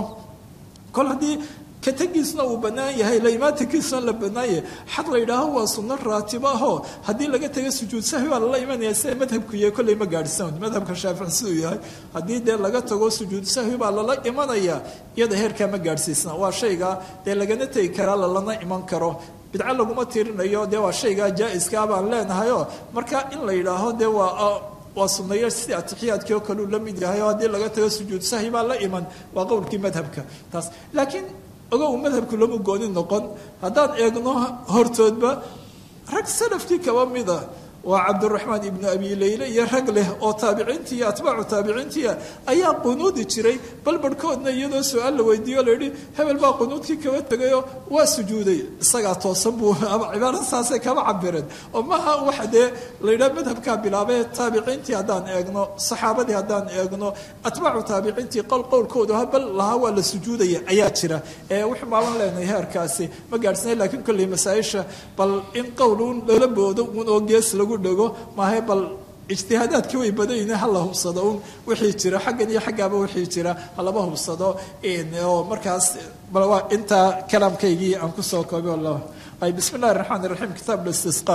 kol haddii ka tegiisna uu bannaan yahay laimaatankiisuna la bannaan yahay xad la yidhaaho waa sunno raatibo ahoo haddii laga taga sujuud sahwi baa lala imanaya sida madhabku yahay kolley ma gaadhsan madhabka shaafici siduu yahay haddii dee laga tago sujuud sahwi baa lala imanaya iyada heerkaa ma gaadhsiisna waa shayga dee lagana tegi karaa lalana iman karo bidco laguma tirinayo dee waa shaygaa jaa-iskaa baan leenahayoo marka in la yidhaaho dee waa waa sunayo sidii atixiyaadkii oo kale uu la mid yahay oo haddii laga tago sujuud sahwi baa la iman waa qowlkii madhabka taas laakiin ogow madhabku lama gooni noqon haddaan eegno hortoodba rag salafkii kaba mida waa cabdiraxmaan ibnu abi leyle iyo rag leh oo taabiciintii iyo atbaacu taabiciintiia ayaa qunuudi jiray bal barhkoodna iyadoo su-aal la weydiiyo la yidhi hebel baa qunuudkii kaba tegayoo waa sujuuday isagaa toosan buu cibaarada saasay kaba cabireen oo maha waxa dee la yidhaha madhabkaa bilaabee taabiciintii haddaan eegno saxaabadii haddaan eegno atbaacu taabiciintii qol qowlkoodu ha bal lahaa waa la sujuudaya ayaa jira ee wuxuu maalan leenahay heerkaasi ma gaadhsana lakiin kolley masaa-isha bal in qowl uun lala boodo uun oo gees lagu dhego maahe bal ijtihaadaadkii way badanyihin hala hubsado un wixii jira xaggan iyo xaggaaba wixii jira halaba hubsado oo markaas bal waa intaa kalaamkaygii aan kusoo koobay wallah ay bismi illahi raxmaan iraxiim kitaab listisqa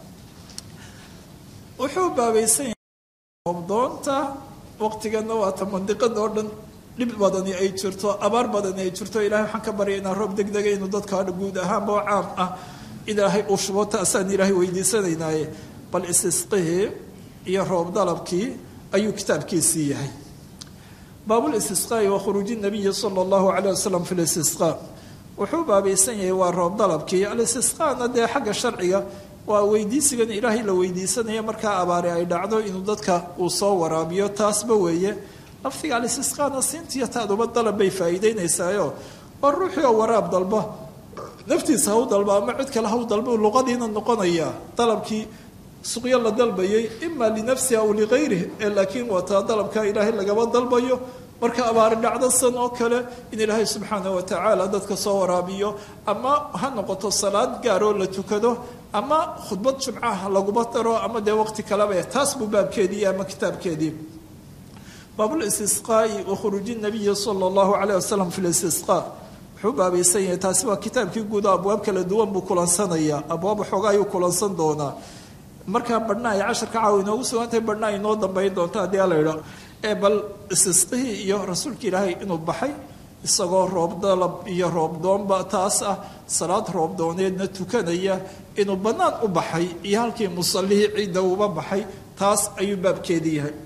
wuxuu baabaysan yahay doonta waqtigana waata mandiqada oo dhan dhib badani ay jirto abaar badani ay jirto ilahay waxaan ka baryay inaan roob deg dega inuu dadka guud ahaanba oo caam ah ilaahay uu shubo taasaan ilaahay weydiisanaynaaye bal istisqihii iyo roob dalabkii ayuu kitaabkiisii yahay baabulistisqaai wa khuruuji nabiyi sala allahu calayh wasalam fi listisqa wuxuu baabaysan yahay waa roob dalabkii alistisqaana dee xagga sharciga waa weydiisigan ilaahay la weydiisanaya markaa abaari ay dhacdo inuu dadka uu soo waraabiyo taasba weeye lafdiga alistisqaana siintiyo taaduba dalab bay faa'iideynaysaayo waa ruuxii oo waraab dalba naftiisa haw dalba ama cid kale haw dalba luqadiina noqonaya dalabkii suqyo la dalbayay ima linafsihi aw ligayrih ee laakiin wataa dalabkaa ilaahay lagaba dalbayo marka abaari dhacdo san oo kale in ilaahay subxaana wa tacaala dadka soo waraabiyo ama ha noqoto salaad gaaroo la tukado ama khudbad jumcaha laguma daro ama dee waqti kaleba taas buu baabkeedii ama kitaabkeedii baabulistisqaai wa khuruuji nabiyi sala allahu calayh wasalam fi listisqa wuxuu baabaysan yahay taasi waa kitaabkii guudo abwaab kala duwan buu kulansanaya abwaab waxoogaa ayuu kulansan doonaa markaa badhna ay casharka caawa inoogu sugantahay badhna ay inoo dambayn doonto haddii ala idho ee bal istisqihii iyo rasuulka ilaahay inuu baxay isagoo roob dalab iyo roob doonba taas ah salaad roob dooneedna tukanaya inuu bannaan u baxay iyo halkii musallihii ciidda uba baxay taas ayuu baabkeedii yahay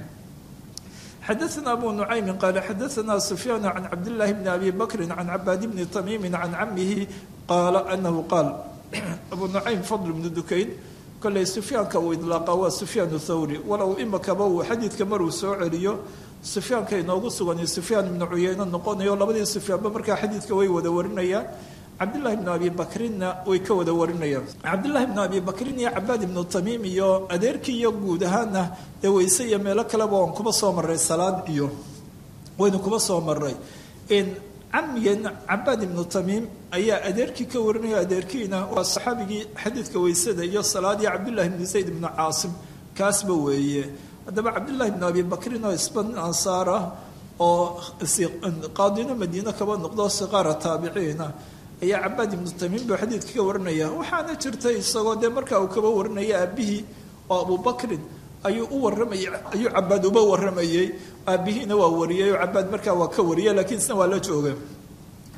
xadaثna abu nucaymi qaala xadaثna sufyaan can cabdillaahi bni abi bakri can cabaad bni tamiimi can camihi qaala anahu qaal abu nucaym fadl bnu dukayn kolley sufyaanka uu idlaaqa waa sufyaan thawri walow imakaba uu xadiidka maruu soo celiyo sufyaanka inoogu sugan sufyaan ibnu cuyeyne noqonayo labadii sufyaanba markaa xadiidka way wada warinayaan cabdillahi bnu abi bakrinna way ka wada warinayaan cabdillahi bnu abi bakrin iyo cabaad ibnu tamiim iyo adeerkii iyo guud ahaana dee weyse iyo meelo kaleba waan kuba soo maray salaad iyo waynu kuba soo maray camigeen cabaad ibnu tamiim ayaa adeerkii ka warinaya adeerkiina waa saxaabigii xadiidka weysada iyo salaadii cabdillahi bnu zayd ibnu caasim kaasba weeye haddaba cabdillahi bnu abi bakrin oo isba nin ansaar ah oo qaadino madiine kaba noqdo siqaara taabiciina ayaa cabaad ibnu tamiim buu xadiidka ka warinaya waxaana jirtay isagoo dee markaa uu kaba warinaya aabihii oo abubakrin ayuu u waramayay ayuu cabaad uba waramayey aabihiina waa wariyey oo cabaad markaa waa ka wariyay lakiin isna waa la jooga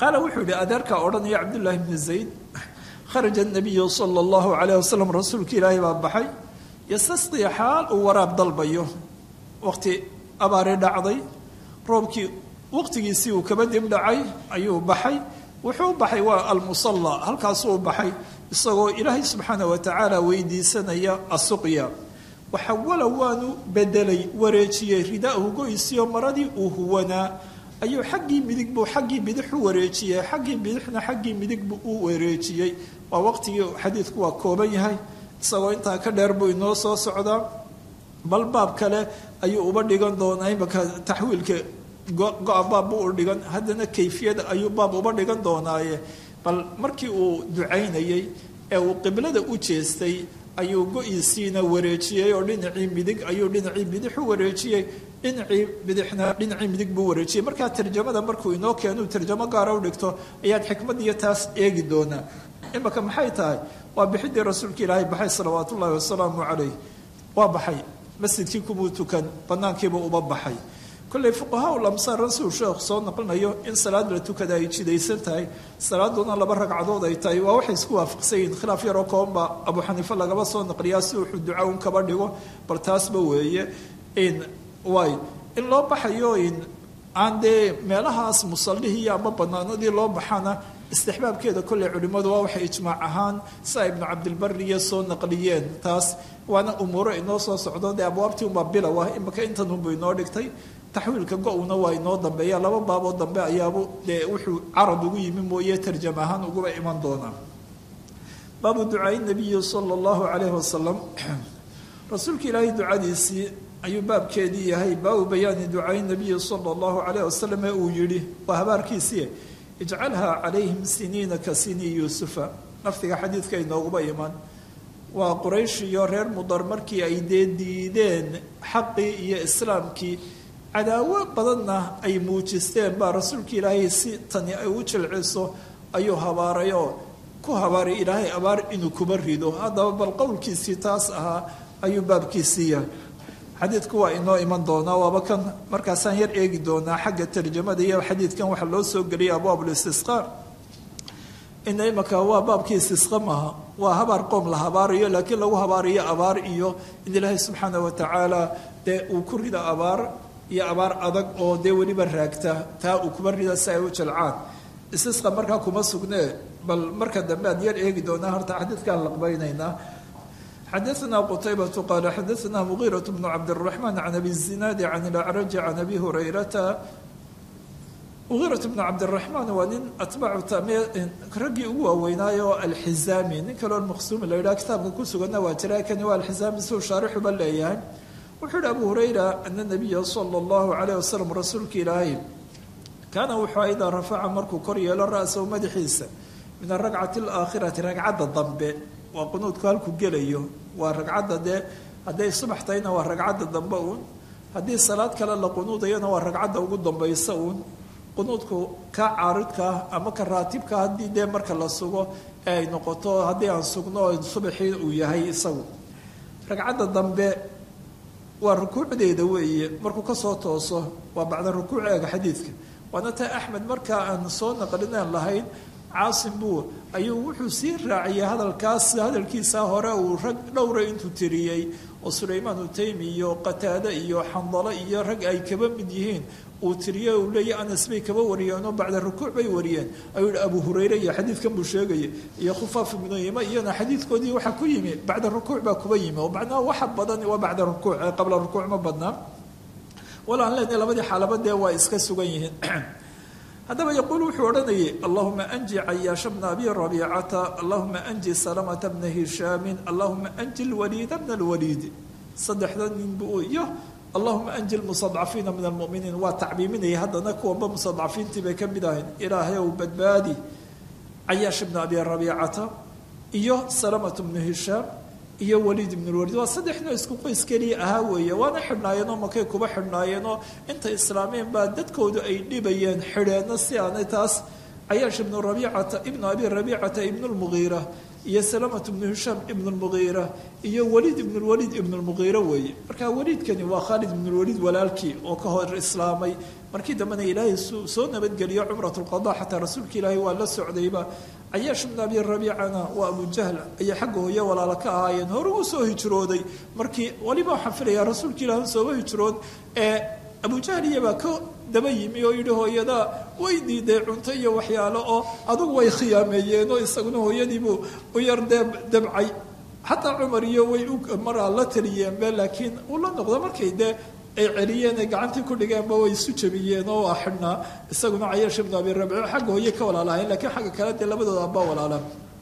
qaala wuxuu yihi adeerkaa odhanaya cabdullaahi bni zayd kharaja nabiyu sala allahu calayh wasalam rasuulka ilaahay baa baxay yastasqii xaal uu waraab dalbayo waqti abaari dhacday roobkii waqtigiisii uu kaba dib dhacay ayuu baxay wuxuu baxay waa almusalla halkaasuu baxay isagoo ilaahay subxaana wa tacaala weydiisanaya asuqya waxawala waanu bedelay wareejiyey ridaahu goysiyo maradii uu huwanaa ayuu xaggii midig buu xaggii bidix u wareejiyey xaggii bidixna xaggii midig buu u wareejiyey waa waqtigii xadiidku waa kooban yahay isagoo intaa ka dheer buu inoo soo socdaa bal baab kale ayuu uba dhigan doonaa imaka taxwiilka go-a baab buu u dhigan haddana kayfiyada ayuu baab uba dhigan doonaaye bal markii uu ducaynayey ee uu qiblada u jeestay ayuu go-iisiina wareejiyey oo dhinacii midig ayuu dhinacii bidix u wareejiyey dhinacii bidixna dhinacii midig buu wareejiyey markaa tarjamada markuu inoo keenu tarjamo gaara u dhigto ayaad xikmadiiyo taas eegi doonaa imaka maxay tahay waa bixidii rasuulka ilaahay baxay salawaat ullaahi wasalaamu calayh waa baxay masjidkii kumuu tukan banaankiiba uba baxay kolley fuqahaa lamsaar rasuul sheekh soo naqlinayo in salaad la tukada ay jidaysan tahay salaaduna laba ragcadood ay tahay waa waxay isku waafaqsan yihiin khilaaf yaroo koobanba abu xaniife lagaba soo naqliyaa si wuxuu duca un kaba dhigo bal taasba weeye in waay in loo baxayo in aan dee meelahaas musallihii ama banaanadii loo baxana istixbaabkeeda kolley culimmadu waa waxay ijmaac ahaan saa ibnu cabdilbariya soo naqliyeen taas waana umuuro inoo soo socdo dee abwaabtii unbaa bilow ah imaka intanunbu inoo dhigtay taxwiilka go-una waa inoo dambeeya laba baaboo dambe ayaabu dee wuxuu carab ugu yimi mooye tarjam ahaan uguba iman doonaa baabu ducaai nabiyi sala allahu calayhi wasalam rasuulka ilaahay ducadiisii ayuu baabkeedii yahay baabu bayaani ducaai nabiyi sala allahu calayh wasalam ee uu yidhi waa habaarkiisii ijcalhaa calayhim siniina ka sinii yuusufa lafdiga xadiidka inooguba iman waa quraysh iyo reer mudar markii ay dee diideen xaqii iyo islaamkii cadaawo badanna ay muujisteen baa rasuulka ilaahay si tani ay u jilciso ayuu habaaray oo ku habaaray ilaahay abaar inuu kuba rido haddaba bal qowlkiisii taas ahaa ayuu baabkiisii yahay xadiidku waa inoo iman doonaa waaba kan markaasaan yar eegi doonaa xagga tarjamada iyo xadiidkan waxaa loo soo geliyay abwaablistisqaar ina imaka waa baabkii istisqa maaha waa habaar qoom la habaarayo laakiin lagu habaarayo abaar iyo in ilaahay subxaana wa tacaala dee uu ku rida abaar iyo abaar adag oo dee weliba raagta taa uu kuba rida si ay u jalcaan istisqa markaa kuma sugnee bal marka dambe aan yar eegi doonaa horta xadiidkaan laqbaynaynaa xadaثna qtaybة qal xadaثna mغيرة بن cabdالرحمن عن أbي الزiناad عن الأعرج عن أbي هريرةa mغيرة بن cabdالرحمن waa nin atbaacu raggii ugu waaweynaayo alxizaami nin kaloo maqsuumi la yidhaha kitaabka ku sugana waa jira kani waa alxizaami siuu shaarixuba leeyahay wuxuu yihi abu hurayra ana nabiya salى الlahu عalيه waslm rasuulka ilaahay kaana wuxuu idaa rafaca markuu kor yeelo ra'sahu madaxiisa min aragcati اlآakhirati ragcadda dambe waa qunuudku halku gelayo waa ragcadda dee hadday subax tahayna waa ragcadda dambe uun haddii salaad kale la qunuudayana waa ragcadda ugu dambaysa uun qunuudku ka caaridkaa ama ka raatibka haddii dee marka la sugo ee ay noqoto haddii aan sugno subaxii uu yahay isagu ragcadda dambe waa rukuucdeeda weeye markuu kasoo tooso waa bacda rukuuc eega xadiidka waana taa axmed markaa aan soo naqlinaan lahayn caasim buu ayuu wuxuu sii raaciyay hadalkaas hadalkiisa hore uu rag dhowra intuu tiriyey oo sulaymaan utaymi iyo qataade iyo xandalo iyo rag ay kaba mid yihiin uu tiriyey uu leeyahy anas bay kaba wariyeenoo bacda rukuuc bay wariyeen ayuu yihi abu hurayre iyo xadiidkan buu sheegayay iyo khufaaf ibnu yima iyana xadiidkoodii waxaa ku yimi bacda rukuuc baa kuba yimi oo macnaha waxa badan waa bacda rukuuc qabla rukuuc ma badnaa wala aan leenahay labadii xaalaba dee waa iska sugan yihiin haddaba yaquul wuxuu odhanayay allahuma anji cayaasha bna abi rabiicata allahuma anji salamata bna hishaamin allahuma anji lwaliida bna lwaliidi saddexda nin bu iyo allahuma anji lmustadcafiina min almuminiin waa tacbiiminaya haddana kuwanba mustadcafiintii bay ka mid ahayn ilaahay ow badbaadi cayaasha bna abi rabiicata iyo salamata bnu hishaam iyo waliid ibn lwaliid waa saddexnoo isku qoys keliya ahaa weeye waana xidhnaayeenoo makay kuba xidhnaayeenoo inta islaameen baa dadkoodu ay dhibayeen xidheenno si aanay taas cayaash ibnu rabiicata ibnu abi rabiicata ibnu lmugiira iyo salamat ibnu hishaam ibn lmugiira iyo waliid ibn lwaliid ibn lmugiira weeye marka waliidkani waa khaalid ibn lwaliid walaalkii oo ka hor islaamay markii dambena ilaahay soo nabadgeliyo cumrat lqada xataa rasuulka ilaahay waa la socdayba cayaash ibn abi rabiicana waa abu jahl ayay xagga hooye walaalo ka ahaayeen hore uu soo hijrooday markii waliba waxaan filayaa rasuulka ilaah sooba hijrood ee abu jahl iyabaa ka daba yimi oo yidhi hooyada way diiday cunto iyo waxyaalo oo adugu way khiyaameeyeen oo isaguna hooyadiibuu u yar dee dabcay xataa cumar iyo way maraa la taliyeenbe laakiin uu la noqdo markay dee ay celiyeen ay gacantii ku dhigeenba way isu jabiyeen oo waa xidhnaa isaguna cayaash ibnu abi rabiic xagga hooye ka walaalahayn lakiin xagga kale dee labadooda abbaa walaala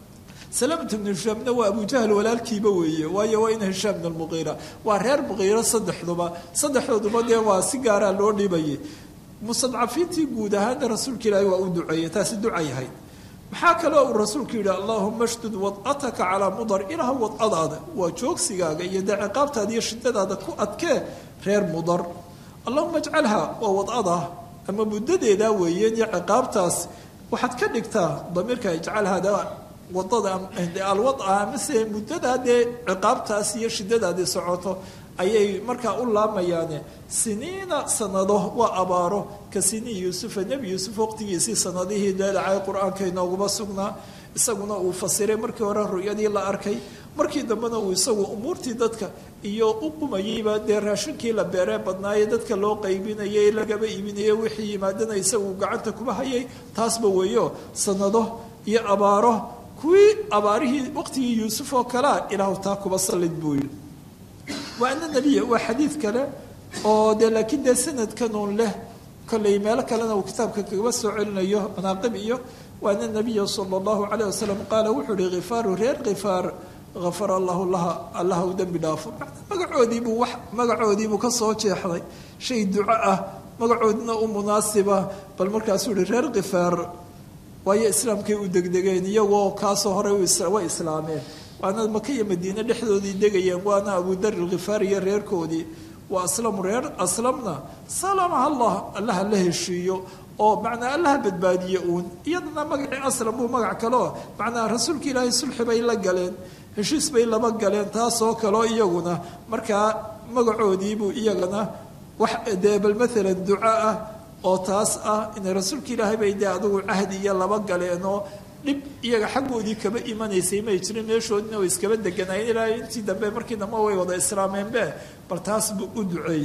salamat ibnu hishaamna waa abu jahl walaalkiiba weeye waayo waa ina hishaam ibn lmuqiira waa reer muqiira saddexduba saddexdooduba dee waa si gaaraa loo dhibayay mustadcafiintii guud ahaana rasuulka ilaahi waa u duceeyey taasi ducay ahayd maxaa kaloo uu rasuulku yidhi allahuma shdud wad'ataka calaa mudar ilaah wad'adaada waa joogsigaaga iyo dee ciqaabtaada iyo shidadaada ku adkee reer mudar allahuma ajcalha waa wad'ada ama muddadeedaa weeyeen iyo ciqaabtaas waxaad ka dhigtaa damiirka ijcalhada wadada alwada amase muddadaa dee ciqaabtaas iyo shidadaadii socoto ayay markaa u laamayaane siniina sanado waa abaaro ka sinii yuusufa nebi yuusuf waqtigiisii sanadihii leelacay qur-aanka inooguma sugnaa isaguna uu fasiray markii hore ru'yadii la arkay markii dambena uu isagu umuurtii dadka iyo u qumayeyba dee raashinkii la beeree badnaaye dadka loo qaybinayay lagaba iibinayay wixii yimaadana isagu gacanta kuma hayay taasba weeyo sanado iyo abaaro kuwii abaarihii waqtigii yuusuf oo kalea ilaahu taa kuba sallid buu yidhi waa ana nebiya waa xadiid kale oo dee laakiin dee sanadkanuun leh kollay meelo kalena uu kitaabka kagaba soo celinayo manaaqib iyo waa ana nabiya sala allahu calayh wasalam qaala wuxuu ihi khifaaru reer khifaar hafara allahu laha allaha u dembi dhaafo magacoodiibuu wax magacoodiibuu ka soo jeexday shay duco ah magacoodina u munaasiba bal markaasuu ihi reer khifaar waayo islaamkay u degdegeen iyagoo kaasoo horey way islaameen waana maka iyo madiine dhexdoodii degayeen waana abudar ilkhifaar iyo reerkoodii waa aslamu reer aslamna salamaha allah allaha la heshiiyo oo macnaa allaha badbaadiye uun iyadana magacii aslam buu magac kaleo macnaa rasuulka ilaahay sulxi bay la galeen heshiis bay laba galeen taasoo kaleo iyaguna markaa magacoodiibuu iyagana wax dee bal maalan duco ah oo taas ah inay rasuulka ilaahay bay dee adugu cahdi iyo laba galeenoo dhib iyaga xaggoodii kaba imanaysay may jirin meeshoodina way iskaba deganaayeen ilaa intii dambe markii dambe way wada islaameenbe bal taas buu u duceeyey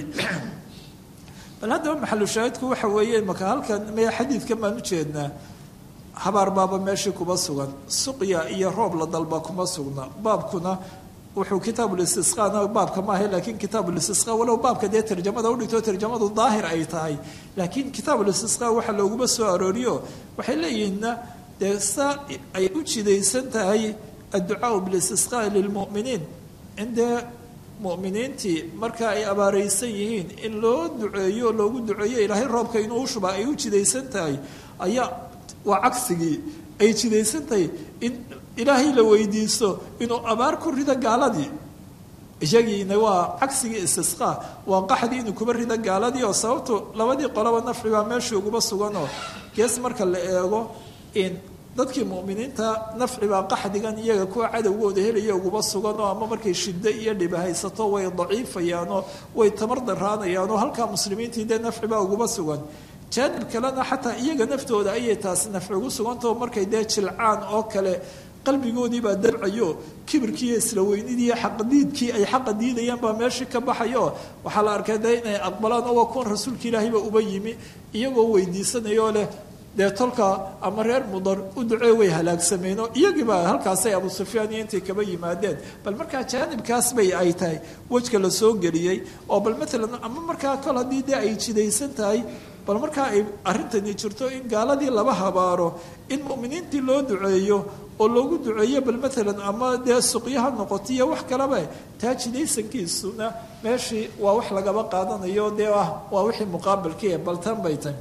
bal haddaba maxalu shaahidku waxa weeye maka halkan maya xadiidkan baan ujeednaa habaar baaba meeshii kuma sugan suqya iyo roob la dalba kuma sugna baabkuna wuxuu kitaabulistisqaana baabka maaha laakiin kitaabulistisqa walow baabka dee tarjamada udhigto tarjamadu daahir ay tahay laakiin kitaabulistisqa waxa looguma soo arooriyo waxay leeyihiinna dee saa ay u jidaysan tahay adducaau bilistisqaa lilmu'miniin in dee mu'miniintii marka ay abaaraysan yihiin in loo duceeyo loogu duceeyo ilaahay roobka inuu u shuba ay u jidaysan tahay ayaa waa cagsigii ay jidaysan tahay in ilaahay la weydiisto inuu abaar ku rido gaaladii iyagiina waa cagsigii istisqaa waa qaxdii inuu kuba rido gaaladii oo sababtu labadii qolaba nafci baa meeshii uguba suganoo gees marka la eego in dadkii mu'miniinta nafci baa qaxdigan iyaga kuwa cadowgooda helaya uguba suganoo ama markay shiddo iyo dhiba haysato way daciifayaanoo way tamar daraanayaanoo halkaa muslimiintii dee nafci baa uguba sugan jaanib kalena xataa iyaga naftooda ayay taasi nafci ugu sugantao markay dee jilcaan oo kale qalbigoodii baa dabcayo kibirkiiyo isla weynidii iyo xaqdiidkii ay xaqa diidayaan baa meeshii ka baxayo waxaa la arkay dee inay aqbalaan oo waa kuwan rasuulka ilaahayba uba yimi iyagoo weydiisanayoo leh dee tolka ama reer mudar u ducee way halaagsameen oo iyagiiba halkaasay abu sufyaan iyo intay kaba yimaadeen bal markaa jaanibkaas bay ay tahay wejka la soo geliyey oo bal maalan ama markaa kol haddii dee ay jidaysan tahay bal markaa ay arrintani jirto in gaaladii laba habaaro in mu'miniintii loo duceeyo oo loogu duceeyo bal maalan ama dee suqyaha noqoto iyo wax kaleba taa jidaysankiisuna meeshii waa wax lagaba qaadanayo dee ah waa wixii muqaabalkii bal tan bay tahay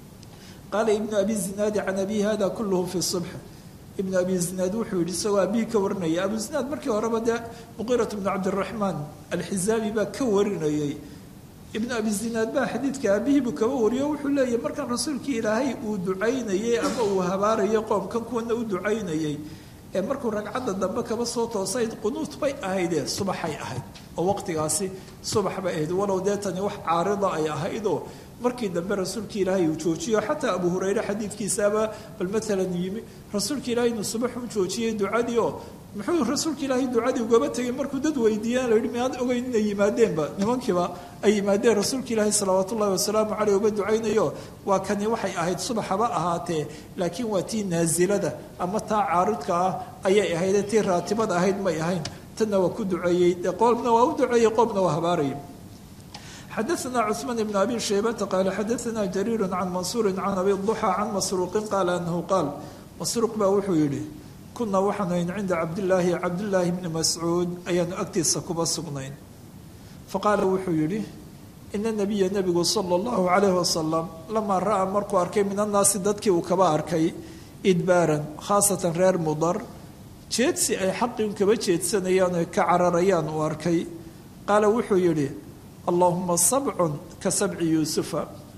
qaala ibnu abi zinaadi can abi hada kulluhu fi subx ibnu abi zinaad wuxuu yihi isagoo abihi ka warinaya abu zinaad markii horeba dee muqiirat bnu cabdiraxmaan alxizaabi baa ka warinayay ibnu abi zinaad baa xadiidka aabihiibuu kaba wariyo wuxuu leeyahy markaan rasuulkii ilaahay uu ducaynayey ama uu habaarayay qoomkan kuwana u ducaynayey ee markuu ragcadda dambe kaba soo toosayd qunuut bay ahaydee subaxay ahayd oo waqtigaasi subax bay ahayd walow dee tani wax caarida ay ahaydoo markii dambe rasuulka ilaahay uu joojiyo xataa abu hurayre xadiidkiisaaba bal maalan yimi rasuulka ilaahay inuu subax u joojiyey ducadii oo muxuu rasuulka ilaahay ducadii ugaba tegay markuu dad weydiiyaan la yidhi miyaad ogeyn inay yimaadeenba nimankiiba ay yimaadeen rasuulka ilaahay salawaat ullahi wasalaamu caleyh uga ducaynayo waa kani waxay ahayd subaxaba ahaatee laakiin waa tii naasilada ama taa caaridka ah ayay ahaydee tii raatibada ahayd may ahayn tanna waa ku duceeyey dee qoomna waa u duceeyey qoomna waa habaarayay xadaثna cثmaan بn abi shaybata qaala xadaثna jariir can mansuuri can abi ضuxى can masruuqin qaala anahu qaal masruuq baa wuxuu yidhi kunaa waxaanu ayn cinda cabdillaahi cabdillaahi bni mascuud ayaanu agtiisa kuba sugnayn faqaala wuxuu yidhi ina nabiya nebigu sala اllahu calayh wasalam lamaa ra'aa markuu arkay min annaasi dadkii uu kaba arkay idbaaran khaasatan reer mudar jeedsi ay xaqin kaba jeedsanayaan oy ka cararayaan uu arkay qaala wuxuu yidhi allaahuma sabcun ka sabci yuusufa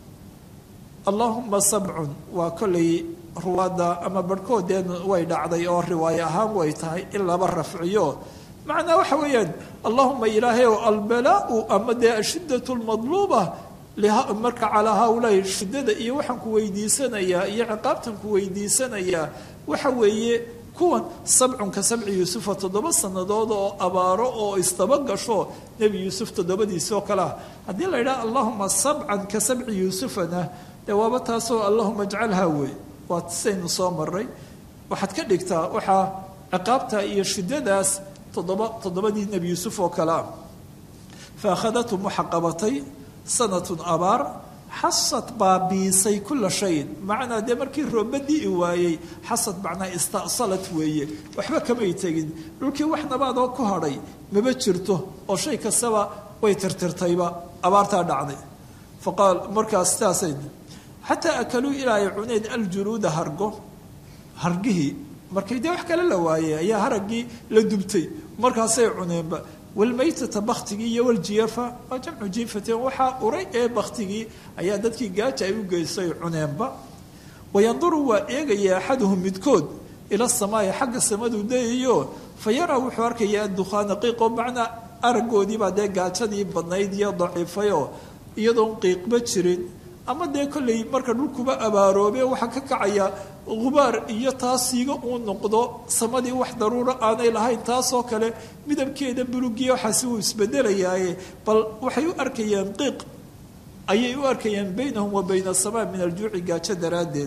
allaahuma sabcun waa kollay ruwaadda ama barhkoodeen way dhacday oo riwaayo ahaan way tahay in laba rafciyo macnaa waxa weeyaan allahuma ilaahay ow albalaau ama dee ashiddatu lmadluuba marka calaa haaulaai shiddada iyo waxaan ku weydiisanayaa iyo ciqaabtan ku weydiisanayaa waxa weeye kuwan sabcun ka sabci yuusufa toddoba sannadood oo abaaro oo isdaba gasho nebi yuusuf toddobadiisi oo kale ah haddii la yidhaha allahuma sabcan ka sabci yuusufana dee waaba taasoo allahuma ajcalhaa wey waa saynu soo maray waxaad ka dhigtaa waxaa ciqaabta iyo shiddadaas toddoba toddobadii nebi yuusuf oo kale ah fa akhadathum waxa qabatay sanatun abaar xasad baabiisay kula shayin macnaa dee markii rooba di'i waayey xasad macnaa ista'salat weeye waxba kamay tegin dhulkii wax nabaadoo ku hadhay maba jirto oo shay kastaba way tirtirtayba abaartaa dhacday faqaal markaas sidaasay xataa akaluu ilaa ay cuneen aljuluuda hargo hargihii markay dee wax kale la waayey ayaa haraggii la dubtay markaasay cuneenba walmaytata baktigii iyo waljiyafa waa jamcu jiifatin waxaa uray ee baktigii ayaa dadkii gaaja ay u geystay cuneenba wayanduru waa eegaya axaduhum midkood ila samaai xagga samadu dayayo fa yaraa wuxuu arkaya addukhaana qiiqoo macnaa araggoodiibaa dee gaajadii badnayd iyo daciifayoo iyadoon qiiqba jirin ama dee kolley marka dhulkuba abaaroobe waxaa ka kacaya gubaar iyo taasiiga uu noqdo samadii wax daruuro aanay lahayn taasoo kale midabkeeda bulugiya waxaasi uu isbedelayaaye bal waxay u arkayaan qiiq ayay u arkayaan baynahum wa bayna asamaa min aljuuci gaajo daraaddeed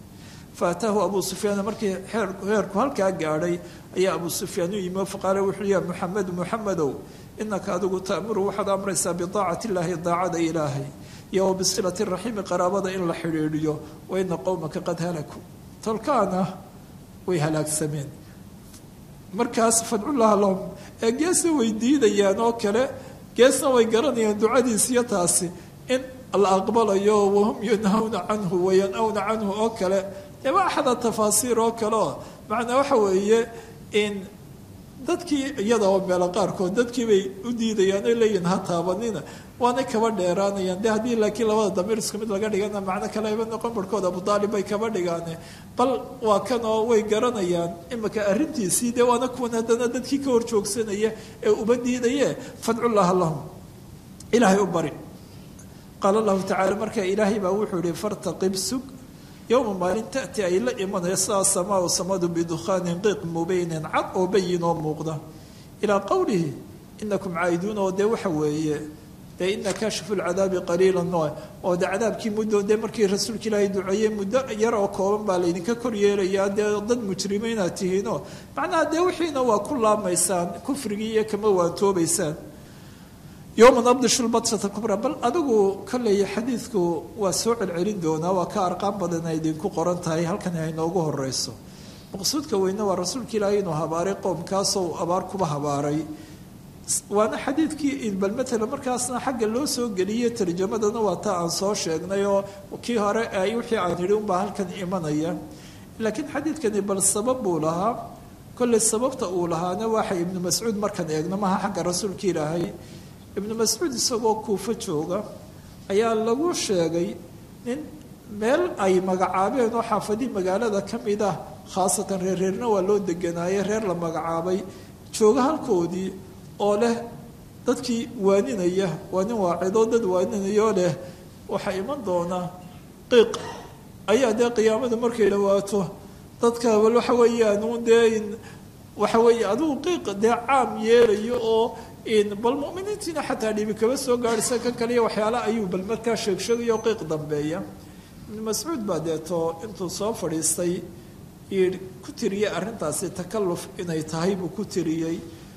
fa ataahu abuu sufyaan markii heerku halkaa gaadhay ayaa abuu sufyaan u yimi faqaala wuxuu ya muxamedu muxamedow inaka adigu ta'muru waxaad amraysaa bidaacati illaahi daacada ilaahay iyo wa bisilati raxiimi qaraabada in la xidhiidhiyo wa ina qowmaka qad halakuu tolkaana way halaagsameen markaas fadcullaha lahum ee geesna way diidayaan oo kale geesna way garanayaan ducadiisiyo taasi in la aqbalayo wahum yanhawna canhu wayanawna canhu oo kale ema axada tafaasiir oo kale oo macnaa waxa weeye in dadkii iyadoo meelo qaarkood dadkii bay u diidayaan oy leeyihin ha taabanina waanay kaba dheeraanayaan de haddii laakiin labada damiir isku mid laga dhigana macno kale ayba noqon barhkood abudaalib bay kaba dhigaane bal waa kan oo way garanayaan imika arrintiisii dee waana kuwan haddana dadkii ka hor joogsanaya ee uba diidaye fadcullaha lahum ilaahay u bari qaala lahu tacala marka ilaahay baa wuxuu yihi fartaqib sug yowma maalin taati ay la imanaya sidaa samaau samadu bidukhaanin qiiq mubeynin cad oo bayin oo muuqda ilaa qowlihi inakum caa'iduun oo dee waxa weeye dee ina kaashifu lcadaabi qaliila no oo de cadaabkii muddo dee markii rasuulka ilaahay duceeyey muddo yar oo kooban baa laydinka kor yeelayaa dee dad mujrimiinaad tihiinoo macnaha dee wixiina waa ku laamaysaan kufrigii iyo kama waantoobaysaan yowma nabdishu lbadsata kubra bal adigu kaleeya xadiidku waa soo celcelin doonaa waa ka arqaan badan ay idinku qoran tahay halkan ay noogu horeyso maqsuudka weyne waa rasuulka ilaahay inuu habaaray qoomkaasoo abaar kuba habaaray waana xadiidkii bal matala markaasna xagga loo soo geliyey tarjamadana waa taa aan soo sheegnay oo kii hore ay wixii aan yidhi unbaa halkan imanaya laakiin xadiidkani bal sabab buu lahaa kolley sababta uu lahaana waxay ibnu mascuud markaan eegno maha xagga rasuulka ilaahay ibnu mascuud isagoo kuufo jooga ayaa lagu sheegay nin meel ay magacaabeen oo xaafadii magaalada ka mid ah khaasatan reerreerna waa loo deganaaye reer la magacaabay jooga halkoodii oo leh dadkii waaninaya waa nin waacidoo dad waaninayoo leh waxaa iman doonaa qiiq ayaa dee qiyaamada markay dhawaato dadka bal waxa weeyaan uun dee waxa weeye adigu qiiq dee caam yeelayo oo bal muminiintiina xataa dhibi kaba soo gaadhisa kan kaliya waxyaale ayuu bal markaa sheegsheegayo qiiq dambeeya ibnu mascuud baa deeto intuu soo fadhiistay yii ku tiriyey arrintaasi takalluf inay tahay buu ku tiriyey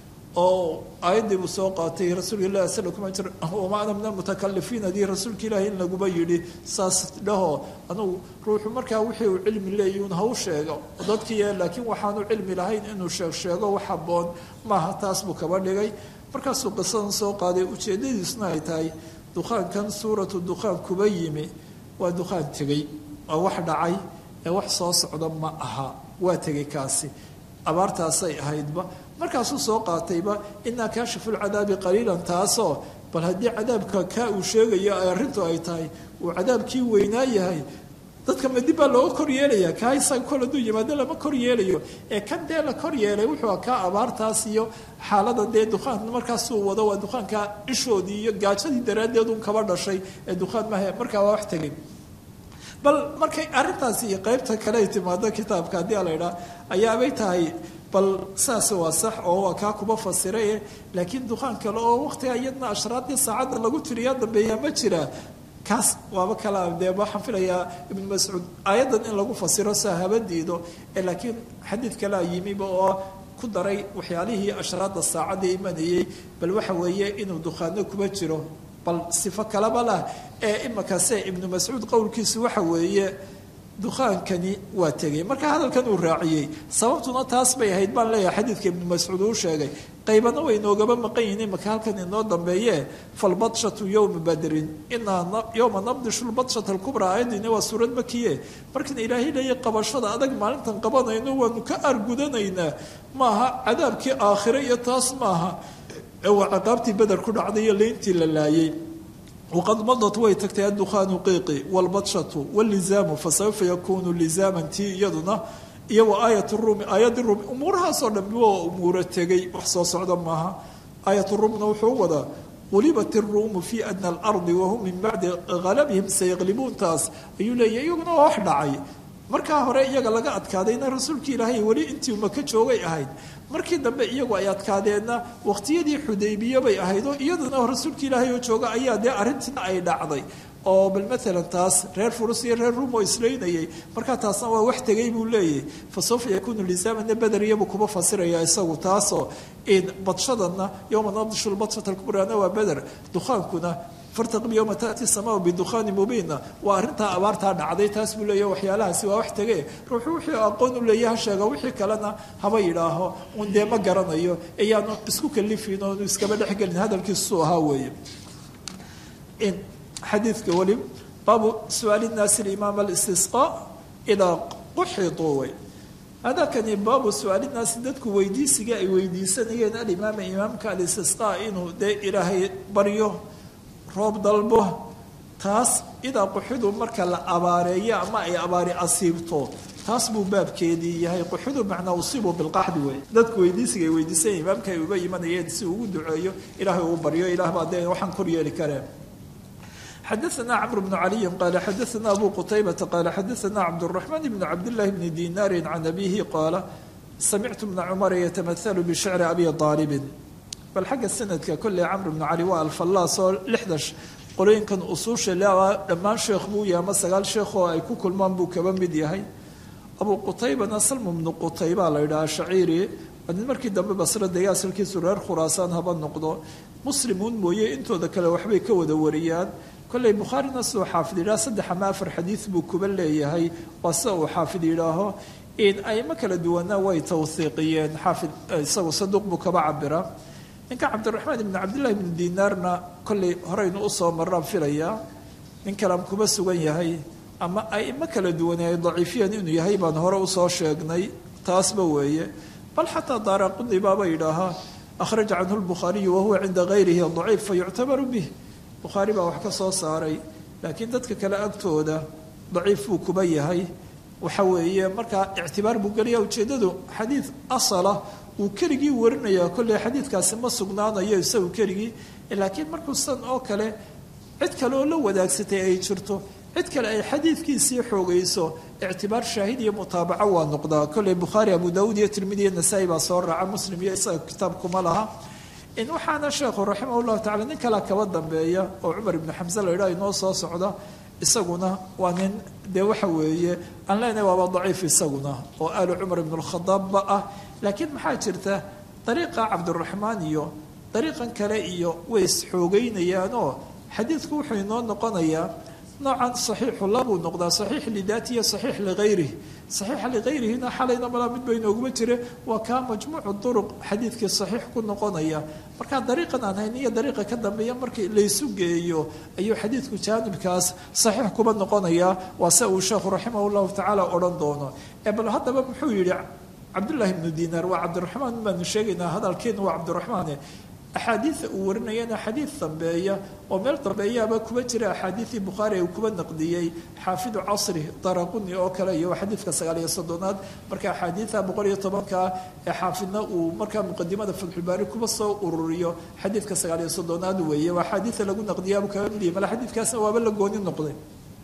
oo aayaddii buu soo qaatay rasuulka ilahi sala kuma jir wama ana min almutakalifiin hadii rasuulka ilaahi in laguba yidhi saas dhaho anugu ruuxu markaa wixii uu cilmi leeyun ha u sheego dadkii laakiin waxaanu cilmi lahayn inuu sheeg sheego wax habboon maaha taas buu kaba dhigay markaasuu qisadan soo qaaday ujeeddadiisuna ay tahay dukhaankan suuratu dukhaan kuba yimi waa dukhaan tegey waa wax dhacay ee wax soo socda ma aha waa tegey kaasi abaartaasay ahaydba markaasuu soo qaatayba inaa kaashifu lcadaabi qaliilan taasoo bal haddii cadaabka kaa uu sheegayo ay arrintu ay tahay uu cadaabkii weynaa yahay dadka madib baa looga kor yeelaya kaa isaga kol hadduu yimaado lama kor yeelayo ee kan dee la kor yeelay wuxuu kaa abaartaas iyo xaalada dee dukhaan markaasuu wado waa dukaanka ishoodii iyo gaajadii daraaddeed un kaba dhashay ee dukhaan maha markaa waa wax tegay bal markay arrintaasi iyo qeybta kale ay timaado kitaabka haddii a la idhaa ayaabay tahay bal saas waa sax oo waa kaa kuba fasiraye laakiin dukaan kale oo waqtiga iyadna ashraadii saacadda lagu tiriyaa dambeeyaa ma jira kaas waaba kala dee waxaan filayaa ibnu mascuud aayaddan in lagu fasiro saa haba diido laakiin xadiid kalea yimiba oo ku daray waxyaalihii ashraadda saacadda imanayay bal waxa weeye inuu dukhaano kuba jiro bal sifo kalaba lah ee imakaase ibnu mascuud qowlkiisu waxa weeye dukhaankani waa tegay marka hadalkan uu raaciyey sababtuna taas bay ahayd baan leeyahay xadiidka ibnu mascuud uu sheegay qaybana way noogaba maqan yihiin imaka halkan inoo dambeeye falbadshatu yowma badrin inaa yowma nabdishu lbadshata alkubraa aayaddiina waa suurad makiye markan ilaahay leeya qabashada adag maalintan qabanayno waanu ka argudanaynaa maaha cadaabkii aakhire iyo taas maaha ee waa ciqaabtii beder ku dhacday iyo leyntii la laayay wqad madat way tagtay addukhaanu qiiqi wlbadshatu wlizaamu fasawfa yakunu lizaaman tii iyaduna iyo wa aayat ruumi aayaddi ruumi umuurahaasoo dhan waa umuuro tegay wax soo socda maaha aayat ruumna wuxuu wadaa qulibat iruumu fi adna alardi wahum min bacdi halabihim sayaqlibuun taas ayuu leeyahy iyaguna waa wax dhacay markaa hore iyaga laga adkaadayna rasuulkii ilaahay weli intii maka joogay ahayd markii dambe iyagu ay adkaadeenna waqtiyadii xudaybiye bay ahayd oo iyaduna rasuulkii ilaahay oo jooga ayaa dee arrintiina ay dhacday oo bal maalan taas reer furus iyo reer ruum oo islaynayay markaa taasna waa wax tegay buu leeyahay fa sawfa yakuunu lisaamana bederiyabuu kuba fasiraya isagu taasoo badshadana yowma nabdishu lbadshata alkubraana waa beder dukhaankuna fartaqib yowma taati samaa bidukhaani mubiina waa arrintaa abaartaa dhacday taas buu leeyahy waxyaalahaasi waa wax tege ruuxu wixii aqoon u leeya ha sheega wixii kalena haba yidhaaho un dee ma garanayo iyaanu isku kalifin oonu iskaba dhexgelin hadalkiisuu ahaa weeye xadiidka weli baabu su-aali naasi limaam alistisqa idaa quxiduu wey hadalkani baabu su-aali naasi dadku weydiisiga ay weydiisanayeen alimaama imaamka alistisqa inuu dee ilaahay baryo roob dalbo taas idaa quxidu marka la abaareeyo ama ay abaari asiibto taas buu baabkeedii yahay quxidu macnaa usiibu bilqaxdi wey dadku weydiisiga ay weydiisanya imaamka ay uga imanayeen si ugu duceeyo ilaahay uu baryo ilaah baa dee waxaan kor yeeli kareen xadaثna cmr bn caliyi qala xadaثna abu qutaybata qala xadaثna cabdالرaحman bn cabdالlahi bni dinaari can abihi qaala samictu bna cumara yatamahalu bishicri abi aalibin bal xagga sanadka kolley camr bnu cali waa alfallaas oo lixda qolooyinkan usuusha leaa dhammaan sheekh buu yahay ama sagaal sheekh oo ay ku kulmaan buu kaba mid yahay abu qutaybana salmu bnu qutayba la yidhaha shaciiri nin markii dambe basra dega asalkiisu reer khuraasaan haba noqdo muslimuun mooye intooda kale waxbay ka wada wariyaan kolley bukhaarina siduu xaafid yidhaha saddex ama afar xadiid buu kuba leeyahay waa sida uu xaafid yidhaaho aimo kala duwana way tawhiiqiyeen xaafid isagu saduuq buu kaba cabira ninka cabdiraxmaan ibni cabdillahi ibni dinaarna kolley horeynu usoo maraan filayaa nin kalaan kuba sugan yahay ama aimo kala duwane ay daciifiyeen inuu yahay baan hore usoo sheegnay taasba weeye bal xataa daaraquni baaba yidhaahaa akhraja canhu lbukhaariyu wahuwa cinda gayrihi daciif fa yuctabaru bih bukhaari baa wax ka soo saaray laakiin dadka kale agtooda daciif buu kuba yahay waxa weeye markaa ictibaar buu gelaya ujeeddadu xadiid asala uu keligii warinaya kolley xadiidkaasi ma sugnaanayo isagu keligii laakiin markuu san oo kale cid kale oo la wadaagsatay ay jirto cid kale ay xadiidkiisii xoogayso ictibaar shaahid iyo mutaabaco waa noqdaa kolley bukhaari abu daawuud iyo tirmidi iyo nasaa-i baa soo raaca muslim iyo isaga kitaabkuma laha in waxaana sheekhu raximah llahu tacala nin kalea kaba dambeeya oo cumar ibnu xamse la yidhaha inoo soo socda isaguna waa nin dee waxa weeye aan leenahay waaba daciif isaguna oo aalu cumar ibnu lkhadaabba ah laakiin maxaa jirta dariiqa cabdiraxmaan iyo dariiqan kale iyo way isxoogeynayaanoo xadiidku wuxuu inoo noqonayaa noocan saxiixu labuu noqdaa saxiix lidaati iyo saxiix lihayrih saxiixa lihayrihina xalayna malaa mid ba inooguma jire waa kaa majmuucu duruq xadiidkii saxiix ku noqonaya markaa dariiqan aan hayn iyo dariiqa ka dambeeya markii laysu geeyo ayuu xadiidku jaanibkaas saxiix kuba noqonaya waa se uu sheekhu raximah llahu tacaala odhan doono ee bal haddaba muxuu yidhi cabdullahi ibnu dinaar waa cabdiraxmaan baanu sheegaynaa hadalkeena waa cabdiraxmaane axaadiida uu warinayana xadiid dambeeya oo meel dambeeyaaba kuba jira axaadiidii bukhaari uu kuba naqdiyey xaafidu casri daraquni oo kale iyo xadiidka sagaal iyo soddonaad marka axaadiida boqol iyo tobanka ee xaafidna uu markaa muqadimada fatxulbaari kuba soo ururiyo xadiidka sagaal iyo soddonaad weeye waa axaadiida lagu naqdiyaabuu kaga midiyay mala xadiidkaasna waaba la gooni noqday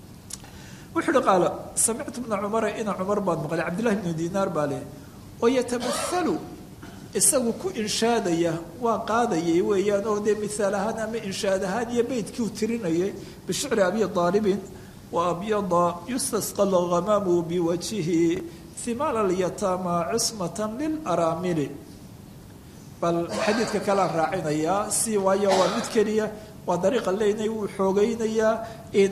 wuxuu uhi qaala samictu bna cumara ina cumar baan maqlay cabdillahi bnu dinaar baa leh oo yatamaalu isagu ku inshaadaya waa qaadayay weeyaan oo dee mihaal ahaan ama inshaad ahaan iyo beytkii uu tirinayay bishicri abi aalibin wa abyada yustasqa lhamaamu biwajhihi himaala alyataama cismatan lilaraamili bal xadiidka kalea raacinayaa si waayo waa mid keliya waa dariiqa leynay wuu xoogeynayaa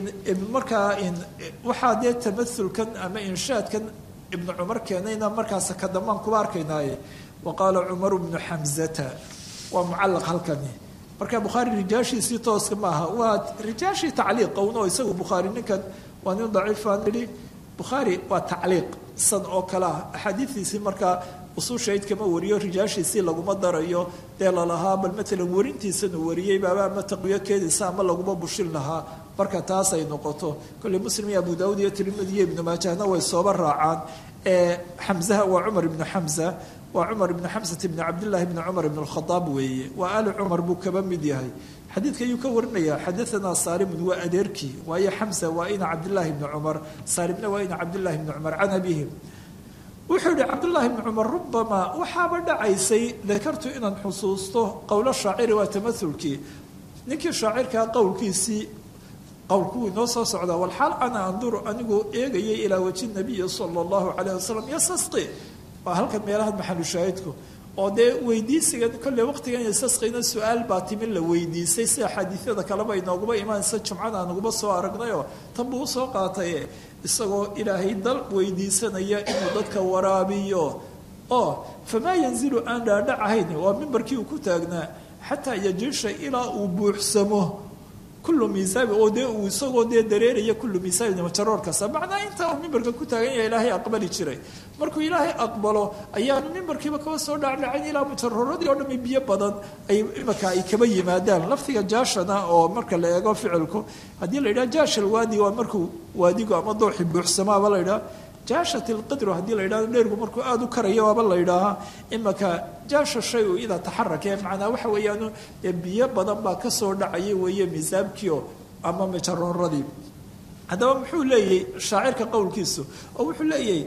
markaa waxaa dee tamaulkan ama inshaadkan ibnu cumar keenayna markaas ka dambaan kuba arkaynaaye wa qaala cumaru bnu xamzata waa mucallaq halkani marka bukhaari rijaashiisii tooska maaha waa rijaashii tacliiqa un oo isagu bukhaari ninkan waa nin daciifaan idhi bukhaari waa tacliiq san oo kale ah axaadiidiisii markaa usuushayd kama wariyo rijaashiisii laguma darayo dee lalahaa bal matalan warintiisanu wariyey baaba ama taqwiyo keedaysa ama laguma bushin lahaa marka taas ay noqoto kolley muslim iyo abu daawud iyo tirmidi iyo ibnu maajahna way sooba raacaan ee xamzaha waa cumar ibnu xamza waa cumar ibnu xamsat ibni cabdillahi ibni cumar ibn alkhadaab weeye waa ali cumar buu kaba mid yahay xadiidka ayuu ka warinaya xadaanaa saalimun waa adeerkii waayo xamsa waa ina cabdillahi ibni cumar saalimna waa ina cabdillahi ibni cumar can abihim wuxuu yihi cabdullaahi bni cumar rubamaa waxaaba dhacaysay dakartu inaan xusuusto qowlo shaaciri waa tamaulkii ninkii shaacirkaa qowlkiisii qowlku inoo soo socdaa walxaal ana anduru anigoo eegayay ilaa waji nabiyi sala allahu calayh wasalam yasasqi waa halkan meelaha maxalushaahidku oo dee weydiisigan kolley waqtigan yasasqina su-aal baa timin la weydiisay sida xaadiisyada kaleba inooguma imaanaysa jumcada aanuguba soo aragnayoo tan buu usoo qaataye isagoo ilaahay dal weydiisanaya inuu dadka waraabiyo oo famaa yanzilu aan dhaadhacahayn waa mimbarkii uu ku taagnaa xataa yajiisha ilaa uu buuxsamo kullu miisaabi oo dee uu isagoo dee dareeraya kullu miisaabi majaroor kasta macnaa intaa uu mimbarka ku taagan yahay ilaahay aqbali jiray markuu ilaahay aqbalo ayaanu mimbarkiiba kaba soo dhacdhacayn ilaa mujarooradii oo dhami biyo badan ay imaka ay kaba yimaadaan laftiga jaashana oo marka la eego ficilku haddii la yidhaha jaashal waadi waa markuu waadigu ama dooxi buuxsamaaba la yidhaha jaashat ilqidru haddii la yidhahdo dheergu markuu aada u karayo waaba la yidhaahaa imaka jaasha shay u idaa taxarake macnaa waxa weeyaan biyo badan baa kasoo dhacaya weeye miisaabkiio ama majarooradii haddaba muxuu leeyahy shaacirka qowlkiisu oo wuxuu leeyahay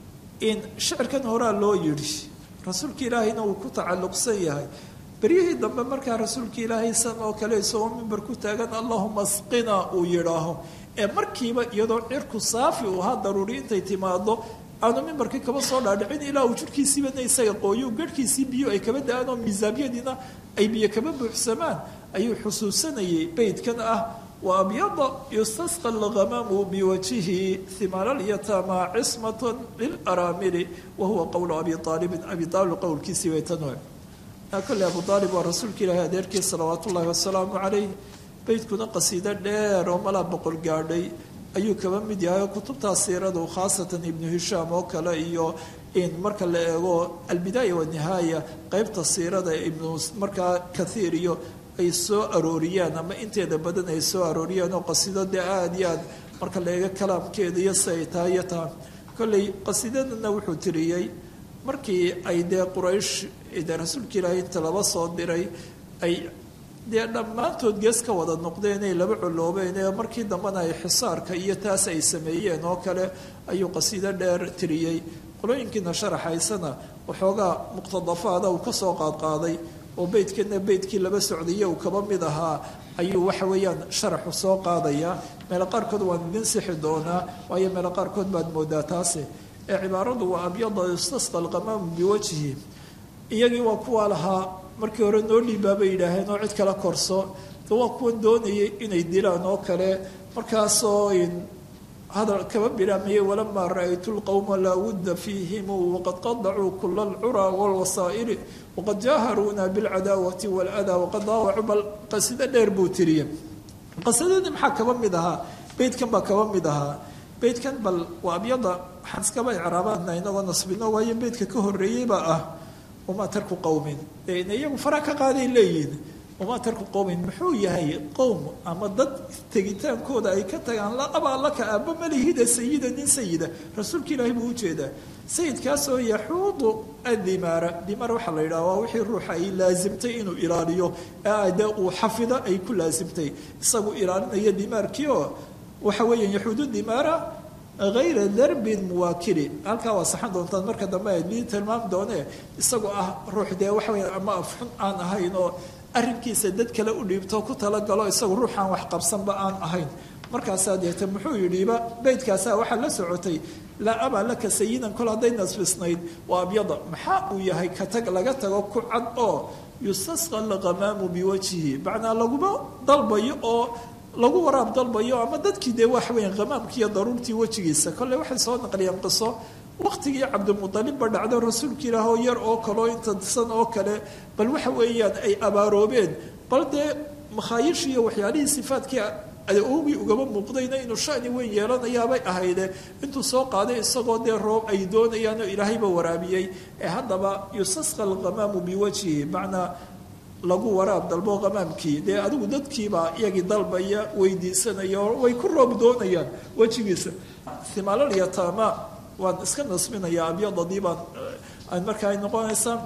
in shicirkan horaa loo yidhi rasuulka ilaahayna uu ku tacalluqsan yahay beryihii dambe markaa rasuulka ilaahay san oo kale isagoo mimbar ku taagan allahuma asqina uu yidhaaho ee markiiba iyadoo cirku saafi uu ahaa daruuri intay timaado aanu mimbarkii kaba soo dhaadhicin ilaa uu jirhkiisiibana isaga qooyo garhkiisii biyo ay kaba da-aan oo miisaabyadiina ay biyo kaba buuxsamaan ayuu xusuusanayay beydkan ah wa abyada yustasqa alhamaamu biwajihi himaalalyataama cismatan lilaraamili wa huwa qowlu abi aalibin abi aalib qowlkiisii bay tan kole abu aalib waa rasuulka ilaahi adeerkii salawaat ullaahi wasalaamu calayh beydkuna qasiido dheer oo malaa boqol gaadhay ayuu kaba mid yahay oo kutubtaa siiradu khaasatan ibnu hishaam oo kale iyo in marka la eego albidaaya wanihaaya qeybta siirada ibnu markaa kathiir iyo ay soo arooriyaan ama inteeda badan ay soo arooriyaan oo qasiido dee aada iyo aad marka la eego kalaamkeeda iyo si ay tahay iyo taa kolley qasiidadana wuxuu tiriyey markii ay dee quraysh dee rasuulka ilaahay inta laba soo diray ay dee dhammaantood gees ka wada noqdeen ay laba coloobeen ee markii dambena ay xisaarka iyo taas ay sameeyeen oo kale ayuu qasiido dheer tiriyey qolooyinkiina sharaxaysana waxoogaa muqtadafaada uu kasoo qaadqaaday oo beydkana beydkii laba socdaiyo uu kaba mid ahaa ayuu waxa weeyaan sharaxu soo qaadayaa meelo qaarkood waan idin sixi doonaa waayo meelo qaarkood baad moodaa taasi ee cibaaradu waa abyada istasqa alqamaamu biwajhi iyagii waa kuwaa lahaa markii hore noo dhiibaabay yidhaaheen oo cid kala korso de waa kuwan doonayay inay dilaan oo kale markaasoo hadal kaba bilaamaya walamaa ra-aytu lqowma laa wudda fiihim waqad qadacuu kula alcuraa walwasaa'ili waqad jaaharuuna bilcadaawati waladaa waqad daawacuu bal qasido dheer buu tiriye qasidadii maxaa kaba mid ahaa beydkan baa kaba mid ahaa beydkan bal waa abyada waxaan iskaba icraabana inagoo nasbino waayo beydka ka horeeyeybaa ah wamaa tarku qowmin dee iyagu fara ka qaaday leeyihin wamaa tarku qowmin muxuu yahay qowm ama dad tegitaankooda ay ka tagaan la abaa laka aaba malihida sayida nin sayida rasuulka ilaahay buu ujeedaa sayidkaasoo yaxuudu adimaara dimaar waxaa la yidhaha waa wixii ruuxa ay laasimtay inuu ilaaliyo ee dee uu xafido ay ku laasimtay isagu ilaalinaya dimaarkii oo waxa weeya yaxuudu dimaara hayra darbin muwaakili halkaa waa saxan doontaan marka dambe adii tilmaam doone isagoo ah ruux dee waxa weya ama afxun aan ahayn oo arrinkiisa dad kale u dhiibto ku talagalo isagu ruuxaan wax qabsanba aan ahayn markaasaa deete muxuu yidhiba beydkaasaa waxaa la socotay laa abaa laka sayidan kol hadday nasbisnayd waa abyada maxaa uu yahay ka tag laga tago ku cad oo yustasqa alqamaamu biwajhihi macnaa laguma dalbayo oo lagu waraab dalbayo ama dadkii dee waxa weya qamaamkii iyo daruurtii wejigiisa kolley waxay soo naqliyeen qiso waqtigii cabdimudalibba dhacdo rasuulka ilaah oo yar oo kaleo intasan oo kale bal waxa weeyaan ay abaaroobeen bal dee makhaayishii iyo waxyaalihii sifaadkii awgii ugaba muuqdayna inuu shani weyn yeelanayaabay ahayde intuu soo qaaday isagoo dee roob ay doonayaan oo ilaahayba waraabiyey ee haddaba yustasqa alqamaamu biwajhihi macnaa lagu waraab dalbo qamaamkii dee adigu dadkiibaa iyagii dalbaya weydiisanaya oo way ku roob doonayaan wejigiisa himaalaliyataama waan iska nasbinayaa abyadadii baan aan markaa ay noqonaysaa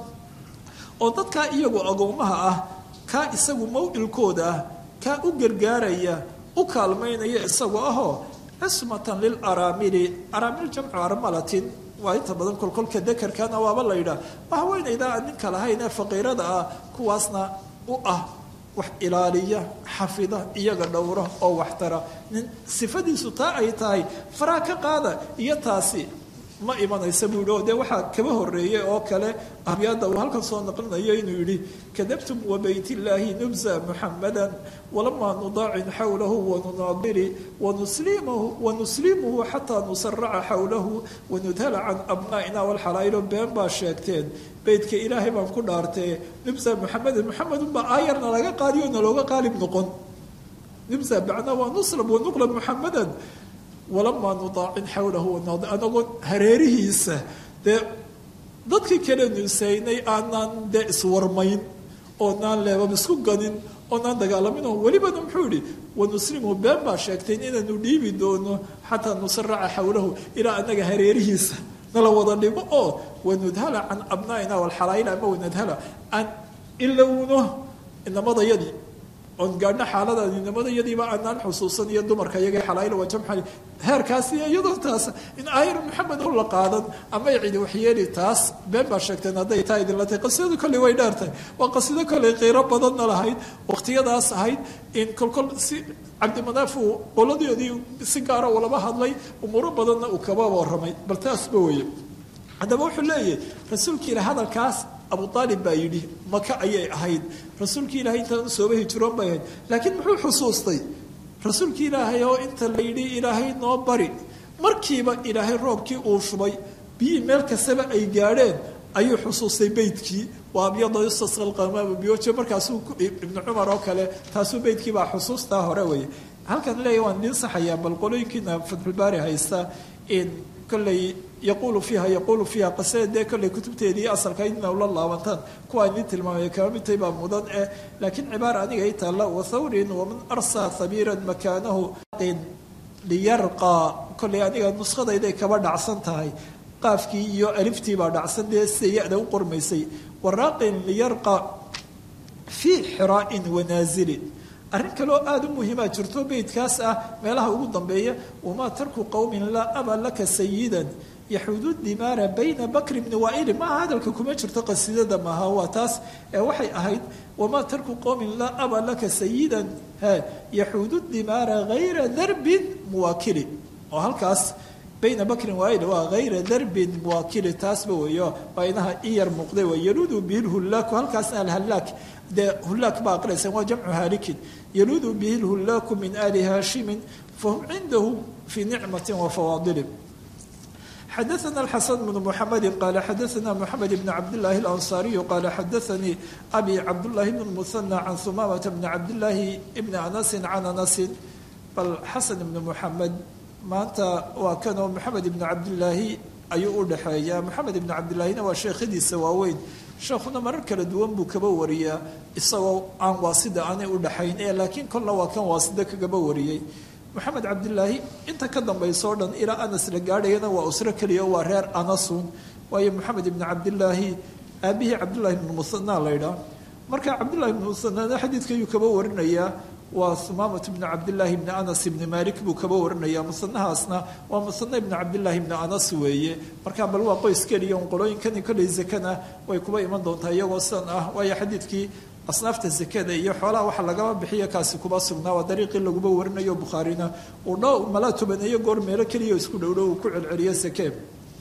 oo dadkaa iyagu agoomaha ah kaa isagu mawcilkooda ah kaa u gargaaraya u kaalmaynaya isagoo ahoo cismatan lilaraamili araamil jamcu armalatin waa inta badan kolkolka dekerkana waaba la yidhaah haweenayda aan ninka lahayn ee faqiirada ah kuwaasna u ah wax ilaaliya xafida iyaga dhowra oo waxtara nin sifadiisu taa ay tahay faraa ka qaada iyo taasi ma imanaysa buu yihi oo dee waxaa kaba horeeyey oo kale abyaada uu halkan soo naqlinayo inuu yidhi kadabtum wa baytillaahi nubza muxamadan walamaa nudaacin xawlahu wanunaadiri wanuslimahu wanuslimuhu xataa nusaraca xawlahu wanudhala can abnaa'ina walxalaa'ilo been baa sheegteen beydka ilaahay baan ku dhaartee nubza muxamadan muxamedunbaa aayarna laga qaadiyo nalooga qaalib noqon nubza bacna waa nuslab wanuqlab muxamadan walamaa nudaacin xawlahu anagoo hareerihiisa dee dadkii kale nusaynay aanaan dee iswarmayn oonaan leebab isku ganin oonaan dagaalamin oo welibana muxuu yihi wanuslimu been baa sheegteen inaanu dhiibi doono xataa nusaraca xawlahu ilaa anaga hareerihiisa nala wada dhigo oo wanudhala can abnaa'ina walxalaayila ama wanadhala aan ilowno inamadayadii oon gaadhno xaaladaadi nimadayadiiba aanaan xusuusan iyo dumarka iyaga xalaayla waa jamxa heerkaasi iyadoo taas in aayar maxamed oo la qaadan ama cidi waxyeeli taas been baa sheegteen hadday taa idinla tahay qasidadu kolley way dheertahay waa qasido kolley qiiro badanna lahayd waqtiyadaas ahayd in kolkol si cabdimanaaf uu qoladoodii si gaara ulaba hadlay umuuro badanna uu kaba warramay bal taasba weye haddaba wuxuu leeyahay rasuulka ila hadalkaas abu aalib baa yidhi maka ayay ahayd rasuulkii ilaahay intaan usooba hijiroon bay ahayd laakiin muxuu xusuustay rasuulkii ilaahay oo inta la yidhi ilaahay noo bari markiiba ilaahay roobkii uu shubay biyii meel kastaba ay gaadheen ayuu xusuustay beydkii waa abyada yustasqa alqamaamu biwaje markaasuu ibnu cumar oo kale taasuu beydkii baa xusuustaa hore weeye halkan leeyahy waan idiin saxayaa bal qolooyinkiina fatxulbaari haysta in kolley yaquulu fiiha yaquulu fiiha qasada dee kolley kutubteedii asalka idna ula laabantaan kuwaa idiin tilmaamaya kama midtay baa mudan eh laakiin cibaara aniga i taalla wathawrin waman arsaa habiiran makaanahu liyarqaa kollay aniga nuskhadayday kaba dhacsan tahay qaafkii iyo aliftii baa dhacsan dee sida ya-da u qormaysay waraaqin liyarqa fii xiraa'in wanaazilin arrin kaloo aada u muhiimaa jirto beydkaas ah meelaha ugu dambeeya wamaa tarku qowmin laa aba laka sayidan yaxuudu dimaara bayna bakri bni waaili maaha hadalka kuma jirto qasiidada maaha waa taas ee waxay ahayd wamaa tarku qowmin laa aba laka sayidan yaxuudu dimaara hayra darbin muwaakili oo halkaas bayna bakrin waail waa hayra darbin muwaakili taasba weeyo waa inaha i yar muuqday waa yaluudu bihi lhullaaku halkaasna alhallaak dee hullaak baa aqraysan waa jamcu haalikin yaluudu bihi lhullaaku min ali haashimin fahum cindahu fii nicmati wa fawaadilin xadaثna الxaسن بن محamedi qal xadaثna mحamed بn cabdالlahi الأnصاriyu qal xadaثanii abi cabdالlahi بn الmuثنى can humamةa bn cabdالlahi bn anasi can anasi bal xasan ibn muxamed maanta waa kanoo moxamed ibn cabdillaahi ayuu u dhexeeyaa moxamed ibn cabdillaahina waa sheekhadiisa waaweyn sheekhuna marar kala duwan buu kaba wariyaa isagoo aan waasida aanay u dhexayn ee laakiin kolna waa kan waasida kagaba wariyey moxamed cabdilaahi inta ka dambaysa o dhan ilaa anas la gaadhayana waa usro keliya waa reer anasun waayo moxamed ibni cabdilaahi aabihii cabdullahi ibnu musanaa laydhaa marka cabdullahi ibnu musanana xadiidka ayuu kaba warinayaa waa humaamat bni cabdillaahi bni anas ibni malik buu kaba warinaya musanahaasna waa musana ibni cabdillaahi ibni anas weeye marka bal waa qoys keliya un qolooyinkani kolley zakana way kuba iman doontaa iyagoo sidan ah waayo xadiidkii asnaafta zakada iyo xoolaha waxa lagaba bixiya kaasi kuba sugnaa waa dariiqii laguba warinayo bukhaarina uu dho malaa tobaneeyo goor meelo keliya isku dhowdhow uu ku celceliyo sakee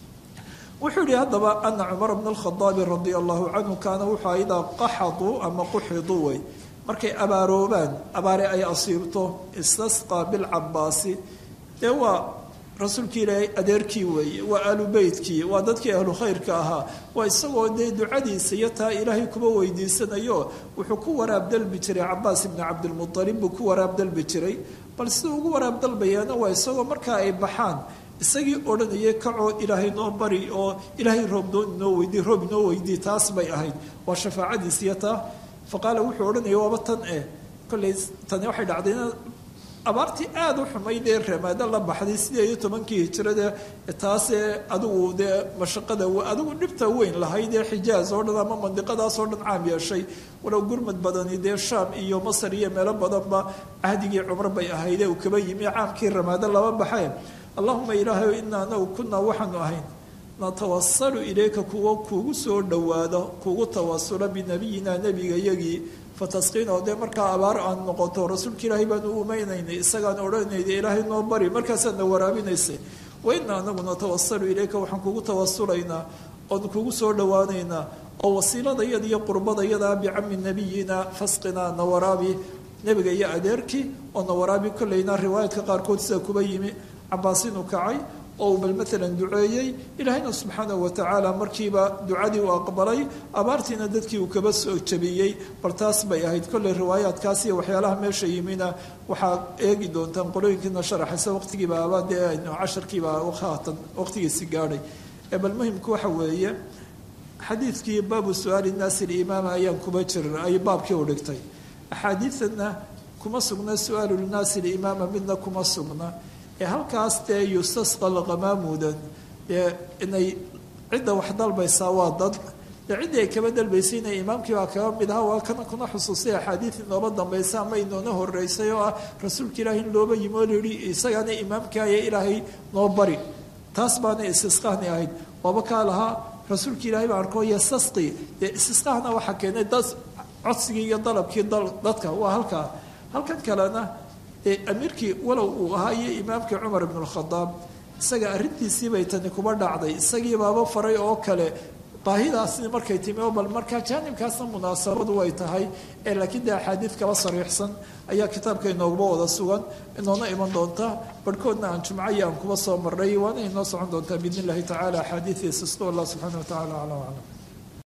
wuxuu yihi haddaba ana cumar bna alkhadaabi radia allahu canhu kaana wuxuu idaa qaxaduu ama quxiduu way markay abaaroobaan abaare ay asiibto istasqaa bilcabaasi dee waa rasuulkii ilaahay adeerkii weeye waa aalu beytkii waa dadkii ahlu khayrka ahaa waa isagoo dee ducadiisa iyo taa ilaahay kuba weydiisanayo wuxuu ku waraab dalbi jiray cabaas ibni cabdilmualib buu ku waraab dalbi jiray bal siduu ugu waraab dalbayaana waa isagoo markaa ay baxaan isagii odhanayay kacoo ilaahay noo bari oo ilaahay roob noo inoo weydii roob inoo weydii taas bay ahayd waa shafaacadiis iyo taa faqaala wuxuu odhanaya waaba tan eh kollay tani waxay dhacdayna abaartii aada u xumayd ee ramaado la baxday sideed iyo tobankii hijirada taasee adigu dee mashaqada adigu dhibta weyn lahayd ee xijaaz oo dhan ama mandiqadaas oo dhan caam yeeshay walow gurmad badani dee shaam iyo masar iyo meelo badanba cahdigii cumar bay ahaydee uu kaba yimi caamkii ramaado laba baxee allahuma ilaahayo inaa anagu kunaa waxaanu ahayn natawasalu ilayka kuwo kuugu soo dhowaado kuugu tawasula binabiyina nebiga yagii fatasqiin oo dee markaa abaar aan noqoto rasuulka ilaahay baanu umaynaynay isagaan odhanaynay ilaahay noo bari markaasaadna waraabinaysay wa inaa anagu natawasalu ilayka waxaan kugu tawasulaynaa oon kugu soo dhowaanaynaa oo wasiiladayada iyo qurbadayadaa bicami nabiyina fasqinaa na waraabi nebiga iyo adeerkii oo na waraabi kollayna riwaayadka qaarkood sida kuba yimi cabaas inuu kacay oo bal maalan duceeyey ilaahayna subxaanahu watacaala markiiba ducadii uu aqbalay abaartiina dadkii uu kaba soo jabiyey bal taas bay ahayd kolley riwaayaadkaas iyo waxyaalaha meesha yimina waxaa eegi doontaan qolooyinkiina sharaxaysa waqtigiiba aba dee aynu casharkiiba haatan waqtigiisi gaadhay ee bal muhimku waxa weeye xadiidkii baabu su-aali naasi limaama ayaan kuba jirin ay baabkii u dhigtay axaadiidana kuma sugna su-aalu lnaasi limaama midna kuma sugna ee halkaas dee yustasqa lqamaamudan dee inay cidda wax dalbaysaa waa dad dee ciddii ay kaba dalbaysay inay imaamkii baa kaga mid aha waa kana kuna xusuusay axaadiid inooba dambaysa ama inoona horeysay oo ah rasuulka ilaahi in looba yimi oo layihi isagaana imaamkaaya ilaahay noo bari taas baana istisqaani ahayd waaba kaa lahaa rasuulka ilaahay baa arkoo yastasqi dee istisqaahna waxaa keenay dad codsigii iyo dalabkii dadka waa halkaa halkan kalena amiirkii walow uu ahaa iyo imaamkii cumar ibn lkhadaab isaga arrintiisii bay tani kuba dhacday isagii baaba faray oo kale baahidaasni markay timi oo bal markaa jaanibkaasna munaasabadu way tahay ee laakiin dee axaadiid kaba sariixsan ayaa kitaabka inooguba wada sugan inoona iman doonta barhkoodna aan jumcaya aan kuba soo marnay waana inoo socon doontaa biidn illahi tacala axaadiidiisa isku allah subxaana wa tacala aclam aclam